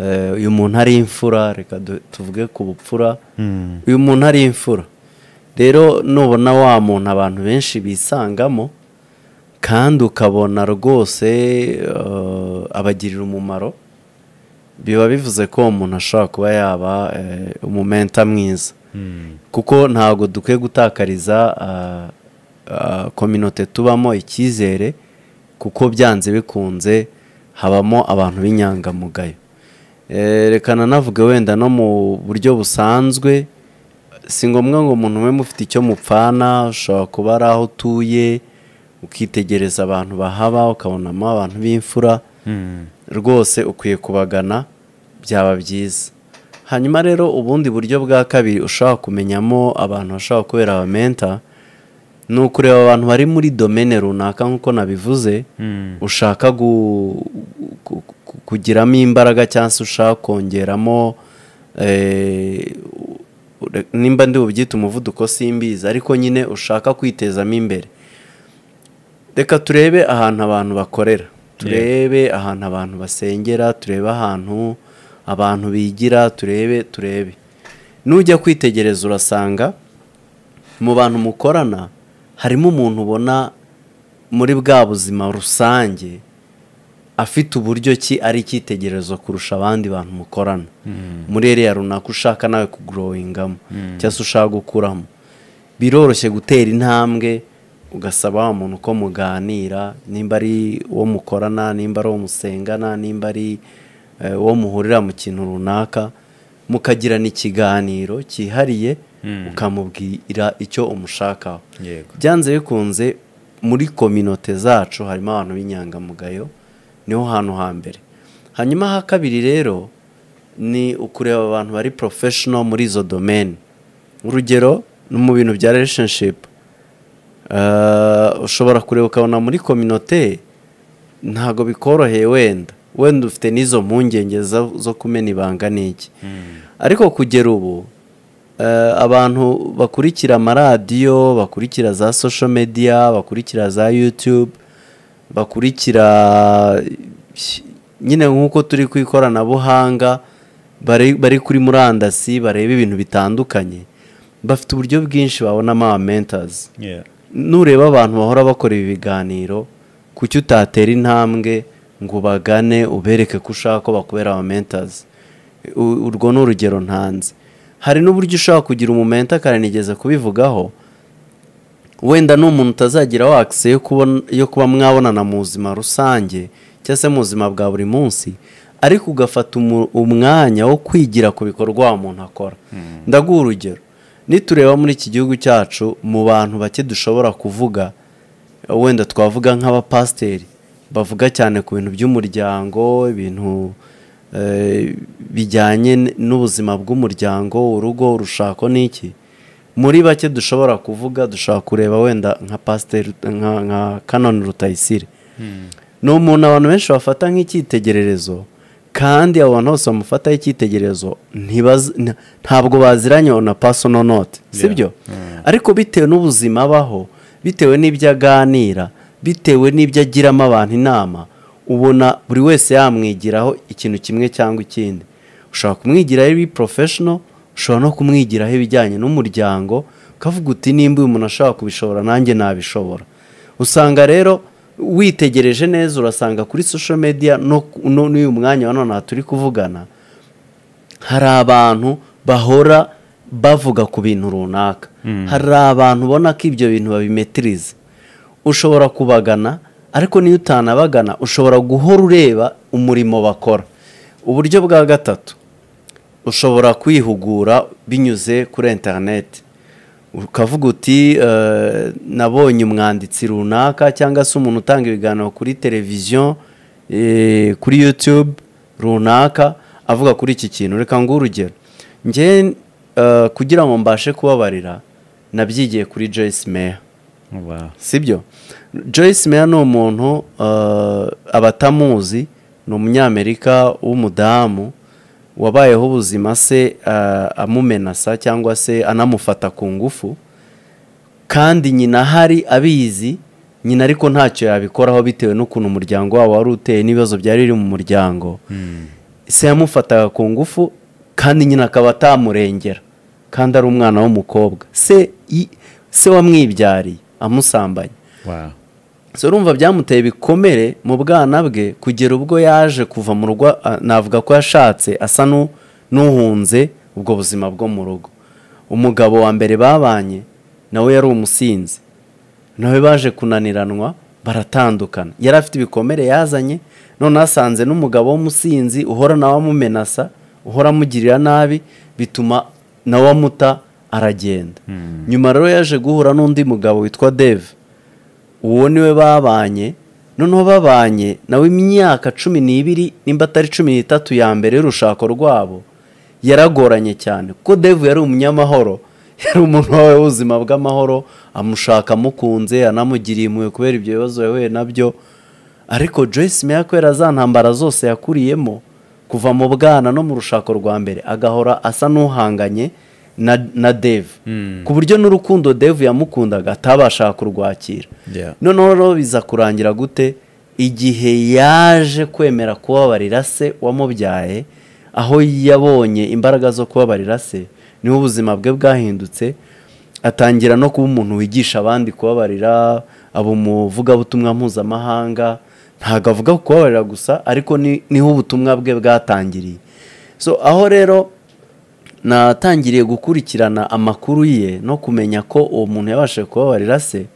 eh, uyu muntu ari imfura reka du- tuvuge ku bupfura uyu muntu ari imfura rero nubona wa muntu abantu benshi bisangamo kandi ukabona rwose eh, abagirira umumaro biba bivuze ko umuntu ashobora kuba yaba umumenta mwiza kuko ntabwo dukwiye gutakariza kominote tubamo icyizere kuko byanze bikunze habamo abantu b'inyangamugayo rekana navuga wenda no mu buryo busanzwe si ngombwa ngo umuntu we mufite icyo mupfana ushobora kuba ari aho utuye ukitegereza abantu bahaba ukabonamo abantu b'imfura rwose ukwiye kubagana byaba byiza hanyuma rero ubundi buryo bwa kabiri ushobora kumenyamo abantu bashobora kubera abamenta ni ukureba abantu bari muri domene runaka nk'uko nabivuze ushaka gu- ku- ku- kugiramo imbaraga cyangwa se ushaka kongeramo eh, ure- nimba ndi bubyite umuvuduko simbizi ariko nyine ushaka kwitezamo imbere reka turebe ahantu abantu bakorera turebe ahantu abantu basengera turebe ahantu abantu bigira turebe turebe nujya kwitegereza urasanga mu bantu mukorana harimo umuntu ubona muri bwa buzima rusange afite uburyo ki ari icyitegererezo kurusha abandi bantu mukorana muri iriya runaka ushaka nawe kugorowingamo cyangwa se ushaka gukuramo biroroshye gutera intambwe ugasaba wa muntu uko muganira nimba ari uwo mukorana nimba ari uwo musengana nimba ari eh, uwo muhurira mu kintu runaka mukagirana ikiganiro cyihariye ukamubwira icyo umushakaho Yego. byanze bikunze muri kominote zacu harimo abantu b'inyangamugayo niho hantu hambere hanyuma ha kabiri rero ni ukureba abantu bari porofeshono muri izo domeni urugero no mu bintu bya relationshipu ushobora kureba ukabona muri kominote ntabwo bikoroheye wenda wenda ufite n'izo mpungenge zo zo kumena ibanga n'iki ariko kugera ubu eh, abantu bakurikira amaradiyo bakurikira za social media bakurikira za youtube bakurikira nyine nk'uko turi ku ikoranabuhanga bari bari kuri murandasi bareba ibintu bitandukanye bafite uburyo bwinshi babonamo abamentazi Yeah. nureba abantu bahora bakora ibi biganiro kuki utatera intambwe ngo bagane ubereke ko ushaka ko bakubera abamentazi U- urwo ni urugero ntanze hari n'uburyo ushobora kugira umumenta karanigeze kubivugaho wenda ni umuntu utazagira wakisi yo kubona- yo kuba mwabonana mu buzima rusange cyangwa se mu buzima bwa buri munsi ariko ugafata umu- umwanya wo kwigira ku bikorwa wa muntu akora ndaguha urugero nitureba muri iki gihugu cyacu mu bantu bake dushobora kuvuga wenda twavuga nk'abapasiteri bavuga cyane ku bintu by'umuryango ibintu eh, bijyanye n- n'ubuzima bw'umuryango urugo urushako n'iki muri bake dushobora kuvuga dushobora kureba wenda nka pasiteri nka nka kanoni rutayisire ni umuntu abantu benshi bafata nk'icyitegererezo kandi abo bantu bose bamufataho icyitegererezo ntibaz- nta- ntabwo baziranye na pasono note sibyo ariko bitewe n'ubuzima abaho bitewe n'ibyo aganira bitewe n'ibyo agiramo abantu inama ubona buri wese yamwigiraho ikintu kimwe cyangwa ikindi ushobora kumwigiraho ibi porofeshono ushobora no kumwigiraho ibijyanye n'umuryango ukavuga uti nimba uyu muntu ashobora kubishobora nanjye nabishobora usanga rero witegereje neza urasanga kuri social media no ku- no- n'uyu mwanya wa none aha turi kuvugana hari abantu bahora bavuga ku bintu runaka hari abantu ubona ko ibyo bintu babimetiriza ushobora kubagana ariko niyo utanabagana ushobora guhora ureba umurimo bakora uburyo bwa gatatu ushobora kwihugura binyuze kuri interineti ukavuga uti eh, nabonye umwanditsi runaka cyangwa se umuntu utanga ibiganiro kuri televiziyo eh, kuri yutube runaka avuga kuri iki kintu reka nguhe urugero njye eh, kugira ngo mbashe kubabarira nabyigiye kuri Joyce Meyer Wow. sibyo Joyce Meyer ni umuntu eh, abatamuzi ni umunyamerika w'umudamu wabayeho ubuzima se eh, amumenasa cyangwa se anamufata ku ngufu kandi nyina ahari abizi nyina ariko ntacyo yabikoraho bitewe n'ukuntu umuryango wabo wari uteye n'ibibazo byari biri mu muryango se yamufataga ku ngufu kandi nyina akaba atamurengera kandi ari umwana w'umukobwa se i- se wamwibyariye amusambanye Wow. so urumva byamuteye ibikomere mu bwana bwe kugera ubwo yaje kuva mu rugo a- navuga ko yashatse asa n'u- n'uhunze ubwo buzima bwo mu rugo umugabo wa mbere babanye nawe yari umusinzi nawe baje kunaniranwa baratandukana yari afite ibikomere yazanye none asanze n'umugabo w'umusinzi uhora nawe amumenasa uhora amugirira nabi bituma nawe amuta aragenda nyuma rero yaje guhura n'undi mugabo witwa deve uwo niwe babanye noneho babanye nawe imyaka cumi n'ibiri nimba atari cumi n'itatu ya mbere y'urushako rwabo yaragoranye cyane kuko devu yari umunyamahoro yari umuntu wawe w'ubuzima bw'amahoro amushaka amukunze anamugiriye impuhwe kubera ibyo bibazo yahuye nabyo ariko Joyce meya kubera za ntambara zose yakuriyemo kuva mu bwana no mu rushako rwa mbere agahora asa n'uhanganye na, na Dave ku buryo n'urukundo Dave yamukundaga atabashaga kurwakira Yeah. noneho rero biza kurangira gute igihe yaje kwemera kubabarira se wamubyaye aho yabonye imbaraga zo kubabarira se niho ubuzima bwe bwahindutse atangira no kuba umuntu wigisha abandi kubabarira aba umuvugabutumwa mpuzamahanga ntabwo avuga ku kubabarira gusa ariko ni- niho ubutumwa bwe bwatangiriye so aho rero natangiriye gukurikirana amakuru ye no kumenya ko uwo muntu yabashije kubabarira se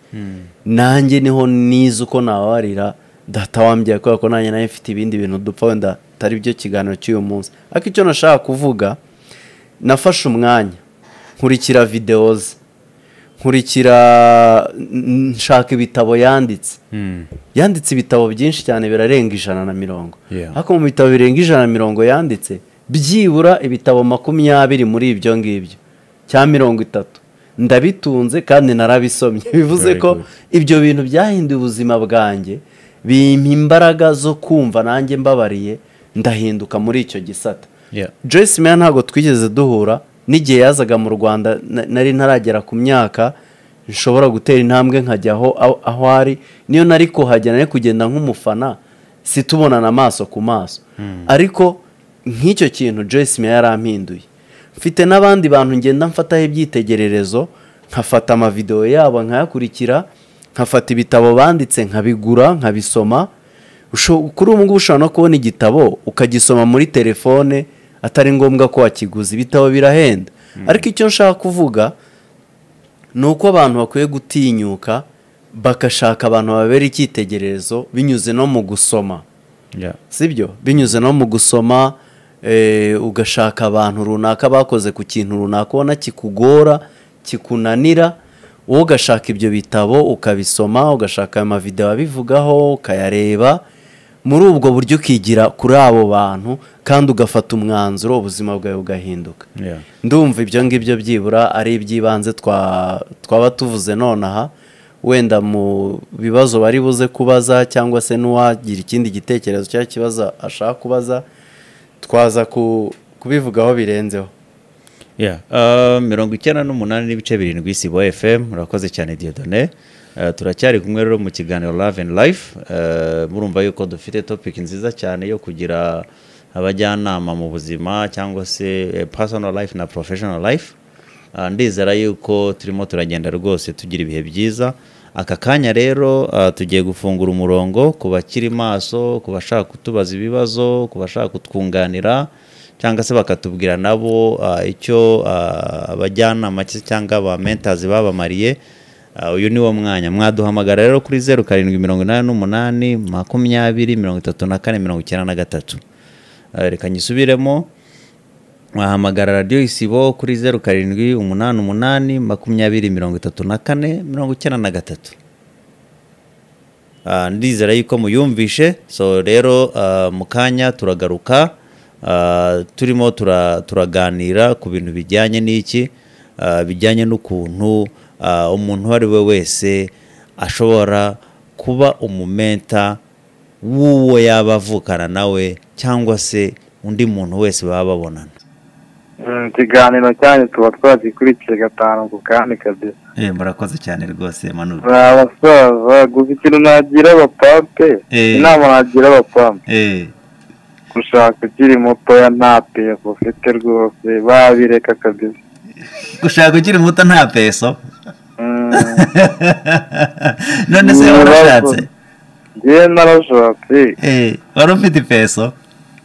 nanjye niho nize uko nababarira data wambye kubera ko nanjye nawe mfite ibindi bintu dupfa wenda atari byo kiganiro cy'uyu munsi ariko icyo nashaka kuvuga nafashe umwanya nkurikira videwo ze nkurikira n- nshaka ibitabo yanditse yanditse ibitabo byinshi cyane birarenga ijana na mirongo Yeah. ariko mu bitabo birenga ijana na mirongo yanditse byibura ibitabo makumyabiri muri ibyo ngibyo cya mirongo itatu ndabitunze kandi narabisomye bivuze Very ko good. ibyo bintu byahinduye ubuzima bwanjye bimpa imbaraga zo kumva nanjye mbabariye ndahinduka muri icyo gisata Yeah. Joyce Meya ntabwo twigeze duhura n'igihe yazaga mu Rwanda na- nari ntaragera ku myaka nshobora gutera intambwe nkajya aho aho- aho ari niyo nari kuhagera nari kugenda nk'umufana situbonana amaso ku maso ariko nk'icyo kintu Joyce Meya yarampinduye mfite n'abandi bantu ngenda mfataho ibyitegererezo nkafata amavidewo yabo nkayakurikira nkafata ibitabo banditse nkabigura nkabisoma Usho- kuri ubu ngubu ushobora no kubona igitabo ukagisoma muri telefone atari ngombwa ko wakiguza ibitabo birahenda ariko icyo nshaka kuvuga ni uko abantu bakwiye gutinyuka bagashaka abantu babera icyitegererezo binyuze no mu gusoma Yeah. sibyo binyuze no mu gusoma eh, ugashaka abantu runaka bakoze ku kintu runaka ubona kikugora kikunanira wowe ugashaka ibyo bitabo ukabisoma ugashaka ayo mavidewo abivugaho ukayareba muri ubwo buryo ukigira kuri abo bantu kandi ugafata umwanzuro ubuzima bwawe bugahinduka Yeah. ndumva ibyo ngibyo byibura ari iby'ibanze twa- twaba tuvuze nonaha wenda mu bibazo bari buze kubaza cyangwa se n'uwagira ikindi gitekerezo cyangwa ikibazo ashaka kubaza twaza ku- kubivugaho birenzeho Yeah. Uh, mirongo icyenda n'umunani n'ibice birindwi isibo fm urakoze cyane diodone Uh, turacyari kumwe rero mu kiganiro love and life Uh, murumva yuko dufite topic nziza cyane yo kugira abajyanama mu buzima cyangwa se eh, personal life na professional life Uh, ndizera yuko turimo turagenda rwose tugira ibihe byiza aka kanya rero uh, tugiye gufungura umurongo ku bakiri maso ku bashaka kutubaza ibibazo ku bashaka kutwunganira cyangwa se bakatubwira nabo uh, icyo uh, abajyanama cye- cyangwa ba mentazi babamariye uh, uyu ni wo mwanya mwaduhamagara rero kuri zeru karindwi mirongo inani n'umunani makumyabiri mirongo itatu na kane mirongo icyenda na gatatu Uh, reka nyisubiremo wahamagara radiyo isibo kuri zeru karindwi umunani umunani makumyabiri mirongo itatu na kane mirongo icyenda na gatatu Ah, ndizera yuko muyumvishe so rero ah, mu kanya turagaruka ah, turimo tura- turaganira ku bintu bijyanye n'iki ah, bijyanye n'ukuntu ah, umuntu uwo ari we wese ashobora kuba umumenta w'uwo yaba avukana nawe cyangwa se undi muntu wese baba babonana Mm, ikiganiro cyanyu tuba twagikurikiye gatanu ku kandi kabisa Eh, murakoze cyane rwose Manu. ni abasaza gusa ikintu nagira abapape Eh. inama nagira abapape Eh, gushaka ukiri mutoya nta peso ufite rwose babireka kabisa gushaka ukiri muto nta peso. Mm, none se warashatse njyewe narashatse Eh, wari ufite ipeso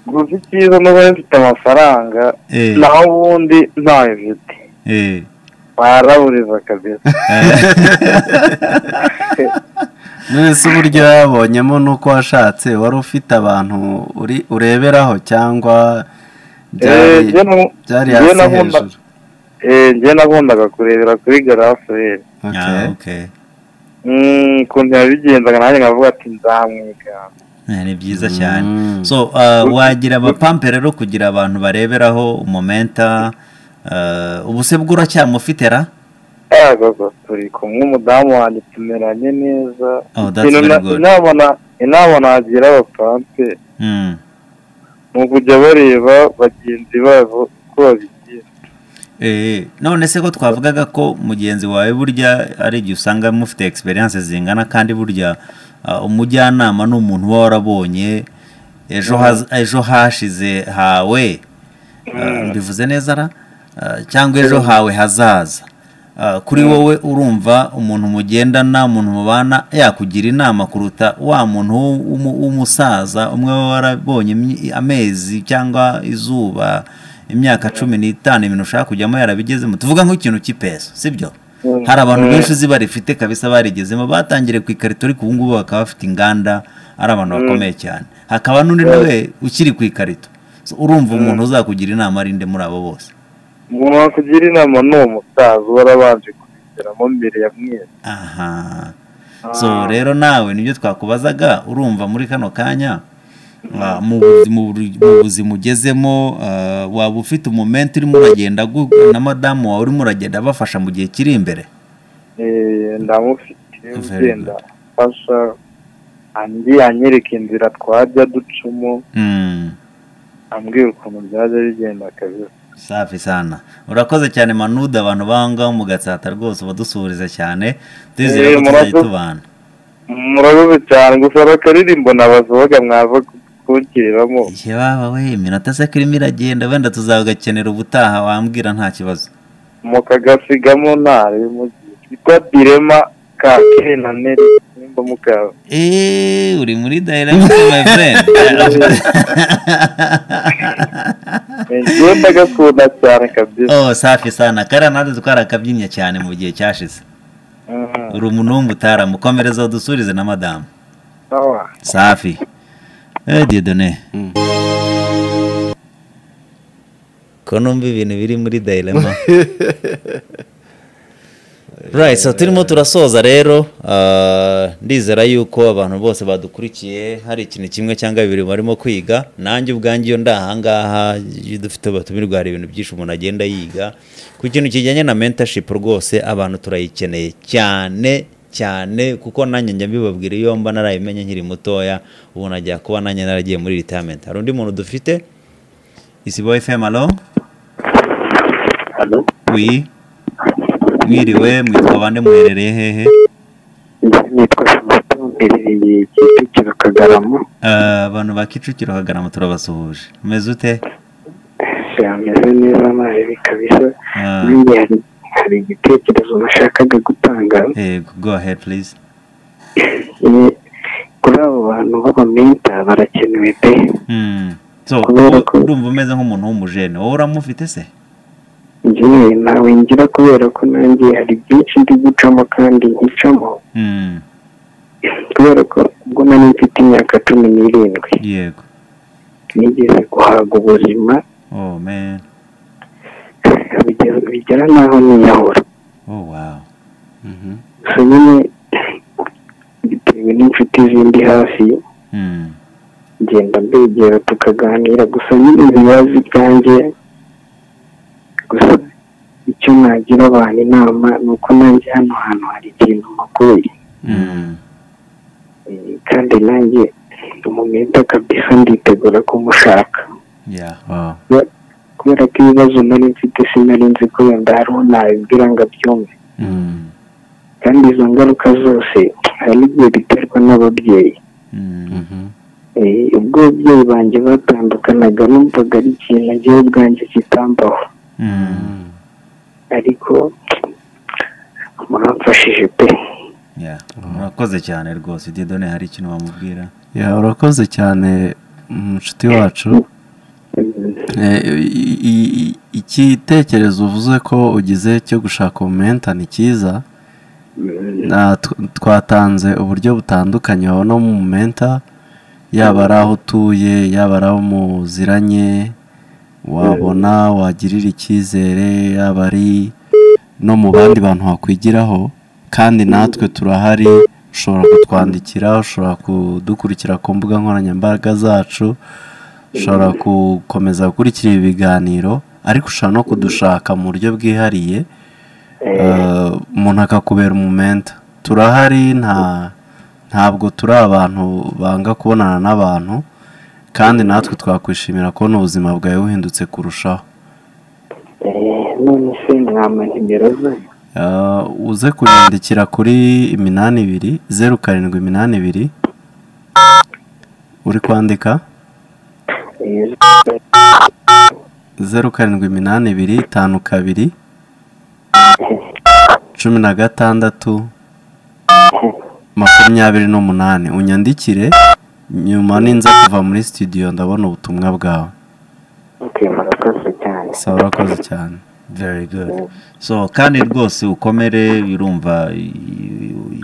gusa icyiza nuba mfite amafaranga Eh. naho ubundi ntayo mfite Eh. baraburiza kabisa none se uburyo yabonyemo ni uko washatse wari ufite abantu uri- ureberaho cyangwa byari Eh, njye nu- byari njye hasi nabona- hejuru Eh, njye nakundaga kurebera kuri garaferi Ah, Okay. okay. ukuntu yabigenzaga nanjye nkavuga ati nzamwiga Eh, ni byiza cyane Mm. so uh, wagira abapampe rero kugira abantu bareberaho umomenta uh, ubusebwe uracyamufite ra yego turi kumwe umudamu wanjye tumeranye neza Oh, that's ikintu very na- good. inama inama nagira abapampe Mm. ni ukujya bareba bagenzi babo uko babigira Eh, none se ko twavugaga ko mugenzi wawe burya ari igihe usanga mufite experience zingana kandi burya ah, umujyanama ni umuntu uba warabonye ejo haz- ejo hashize hawe ah, mbivuze neza ra Ah, cyangwa ejo hawe hazaza Ah, kuri wowe urumva umuntu mugendana umuntu mubana yakugira inama kuruta wa muntu w'u- w'umu- w'umusaza umwe we warabonye imyi- amezi cyangwa izuba imyaka cumi n'itanu ibintu ushaka kujyamo yarabigezemo tuvuga nk'ikintu cy'ipeso sibyo Mm. hari abantu benshi uzi barifite kabisa barigezemo batangiriye ku ikarito ariko ubu ngubu bakaba bafite inganda ari abantu bakomeye cyane hakaba n'undi nawe ukiri ku ikarito So, urumva umuntu uzakugira inama arinde muri abo bose umuntu wakugira inama ni umusaza uba warabanje kubigeramo mbere ya mwese aha so rero nawe nibyo twakubazaga urumva muri kano kanya ah, mu buzi- mu buri- mu buzima ugezemo ah, waba ufite umumenti urimo uragenda gu- na madamu wawe urimo uragenda abafasha mu gihe kiri imbere Eh, ndamufite Very ugenda afasha andi anyereka inzira twajya ducamo Mm, ambwira ukuntu byajya bigenda kabisa safi sana urakoze cyane manuda abantu bangaho mu gatsata rwose ubadusuhuriza cyane twizere Eh, ko tuzajya murakoze. tubana murakoze cyane gusa bakaririmbo nabasohoka mwaza kukiriramo igihe baba we iminota se kirimo iragenda wenda tuzagukenera ubutaha wambwira nta kibazo mukagasigamo ntare mugiye kitwa direma ka kere na neri nimba mukaba eee uri muri dayirakisi mayi furendi ngiye ndagakunda cyane kabisa oh safi sana kariya natwe twarakabyinnye cyane mu gihe cyashize Mhm. uri umunumbu utaramukomereza udusubize na madamu Sawa. safi eee diyodone Mm. ko numva ibintu biri muri dayirama Right, so turimo turasoza rero ah, ndizera yuko abantu bose badukurikiye hari ikintu kimwe cyangwa bibiri barimo kwiga nanjye ubwanjye iyo ndi ahangaha iyo dufite abatumirwa hari ibintu byinshi umuntu agenda yiga ku kintu kijyanye na mentorship rwose abantu turayikeneye cyane cyane kuko nanjye njya mbibabwira iyo mba narayimenye nkiri mutoya ubu najya kuba nanjye naragiye muri retirement hari undi muntu dufite isibo fm alo Halo, wi mwiriwe mwitwa bande muherereye hehe nitwa Samantha mberereye Kicukiro Kagarama Ah, abantu ba kicukiro hagarama turabasuhuje umeze ute yameze neza nabi kabisa Ah, Nanjye hari- hari igitekerezo nashakaga gutanga yego go ahead please Eh, kuri abo bantu b'abamenta barakenewe pe Hmm. so Kubera u- ko- urumva umeze nk'umuntu w'umujene wowe uramufite se njyewe ntawe ngira kubera ko nanjye hari byinshi ndi gucamo kandi ncamo Hmm, kubera ko ubwo nari mfite imyaka cumi n'irindwi yego nigeze guhaga ubuzima oh man bigera- bigera n'aho niyahura oh wow Mhm. gusa nyine bitewe n'inshuti zindi hafi Hmm, ngenda mbegera tukaganira gusa nyine ibibazo ibyanjye gusa icyo nagira abantu inama ni uko nanjye hano hantu hari ikintu makuye hmm. kandi nanjye umumenta kabisa nditegura kumushaka yeah wow kubera ko ibibazo nari mfite sinari nzi ko wenda hari uwo nabibwira ngo abyumve Hmm, kandi izo ngaruka zose hari n'igihe biterwa n'ababyeyi hmm. Mhm. Eh, ubwo ababyeyi banjye batandukanaga numvaga ari ikintu njyewe ubwanjye kitambaho Hmm. ariko muramfashije pe murakoze cyane rwose didone hari ikintu wamubwira ya urakoze cyane inshuti wacu Eh, i- i- i- igitekerezo uvuze ko ugize cyo gushaka ubumenta ni cyiza Na- tw- twatanze uburyo butandukanye wabona mu menta yaba ari aho utuye yaba ari aho muziranye wabona wagirira icyizere yaba ari no mu bandi bantu wakwigiraho kandi natwe turahari ushobora kutwandikira ushobora kudukurikira ku mbuga nkoranyambaga zacu ushobora gukomeza gukurikira ibi biganiro ariko ushobora no kudushaka mu buryo bwihariye Eh, umuntu akakubera umumenta turahari nta ntabwo turi abantu banga kubonana n'abantu kandi natwe twakwishimira kubona ubuzima bwawe buhindutse kurushaho Eh, none se mwampa nimero zanyu Eh, uze kunyandikira kuri iminani ibiri zeru karindwi iminani ibiri uri kwandika Eh, zeru karindwi iminani ibiri tanu kabiri cumi na gatandatu makumyabiri n'umunani unyandikire nyuma ninza kuva muri studio ndabona ubutumwa bwawe ok murakoze cyane saba urakoze cyane very good so kandi rwose ukomere urumva i-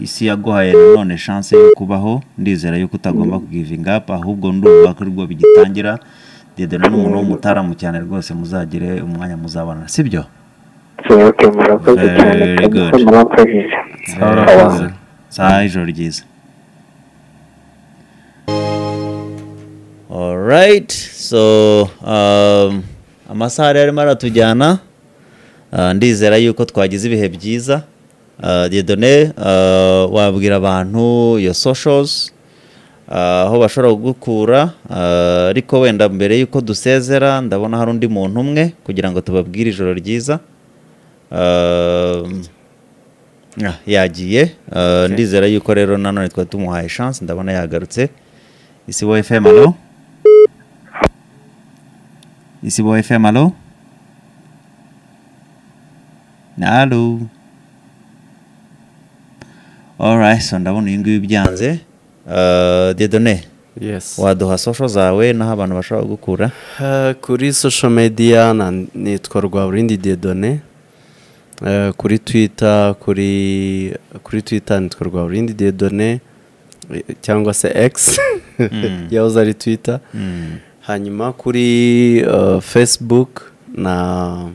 isi yaguhaye nanone chance yo kubaho ndizera yuko utagomba kugivinga up ahubwo ndumva ko rwo bigitangira dedena n'umuntu w'umutaramu cyane rwose muzagire umwanya muzabana sibyo so ok murakoze Very cyane good. kabisa muramfashije saba urakoze saa ijoro ryiza alright so um, amasaha yari arimo aratujyana Uh, ndizera yuko twagize ibihe byiza Uh, Dieudonné uh, wabwira abantu your socials uh, aho bashobora kugukura uh, ariko wenda mbere yuko dusezera ndabona hari undi muntu umwe kugira ngo tubabwire ijoro ryiza Uh, Ah, yagiye Uh, ndizera yuko rero nanone twari tumuhaye chance ndabona yagarutse isi bo fm alo isi bo fm alo alo alright so ndabona uyu nguyu byanze Uh, dedone yes waduha sosho zawe n'aho abantu bashobora gukura Eh, kuri social media na- nitwa Rwaburindi Diedone Eh, kuri twitter kuri kuri twitter nitwa Rwaburindi Diedone eh, cyangwa se X yahoze ari twitter hanyuma kuri eh, facebook na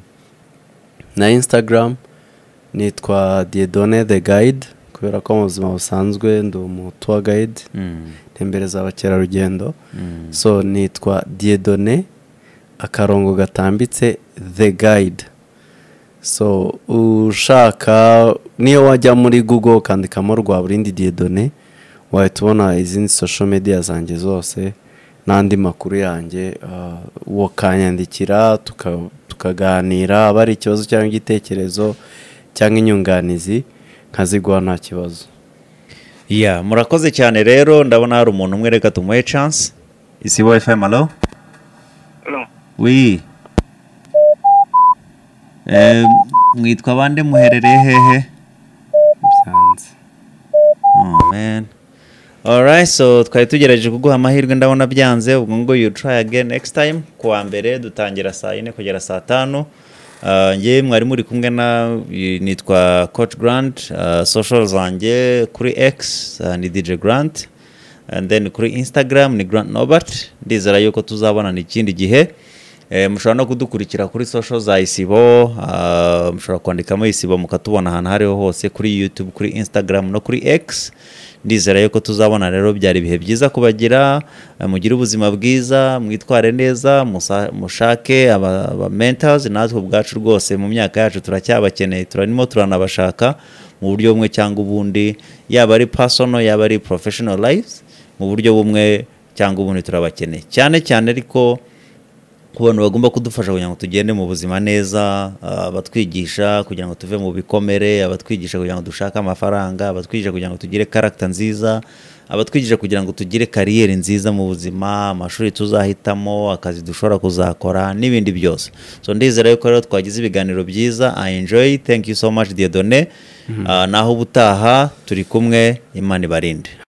na instagram nitwa Diedone the guide kubera ko mu buzima busanzwe ndi umu tour guide ntembereza abakerarugendo so nitwa diedone akarongo gatambitse the guide so ushaka niyo wajya muri google ukandikamo rwaburindi diedone wahita ubona izindi social media zanjye zose n'andi makuru yanjye uwo kanyandikira tuka- tukaganira aba ari ikibazo cyangwa igitekerezo cyangwa inyunganizi nkaziguha nta kibazo ya murakoze cyane rero ndabona hari umuntu umwe reka tumuhe chance isi bo fm alo wi Eh, mwitwa bande muherereye hehe byanze oh man alright so twari tugerageje kuguha amahirwe ndabona byanze ubwo ngo you try again next time ku wa mbere dutangira saa yine kugera saa tanu Uh, njye mwari muri kumwe na nitwa coach grant uh, social zanjye kuri x uh, ni dj grant and then kuri instagram ni grant nobert ndizera yuko tuzabonana ikindi gihe Eh, mushobora no kudukurikira kuri social za isibo ah, mushobora kwandikamo isibo mukatubona ahantu aho ariho hose kuri youtube kuri instagram no kuri x ndizera yuko tuzabona rero byari ibihe byiza kubagira eh, mugire ubuzima bwiza mwitware neza musa- mushake aba aba mentors natwe ubwacu rwose mu myaka yacu turacyabakeneye turarimo turanabashaka mu buryo bumwe cyangwa ubundi yaba ari personal yaba ari professional lives mu buryo bumwe cyangwa ubundi turabakeneye cyane cyane ariko ku bantu bagomba kudufasha kugira ngo tugende mu buzima neza ah, abatwigisha kugira ngo tuve mu bikomere abatwigisha kugira ngo dushake amafaranga abatwigisha kugira ngo tugire karagita nziza abatwigisha kugira ngo tugire kariyeri nziza mu buzima amashuri tuzahitamo akazi dushobora kuzakora n'ibindi byose so ndizera yuko rero twagize ibiganiro byiza i enjoy thank you so much dear done naho ubutaha turi kumwe imana ibarinde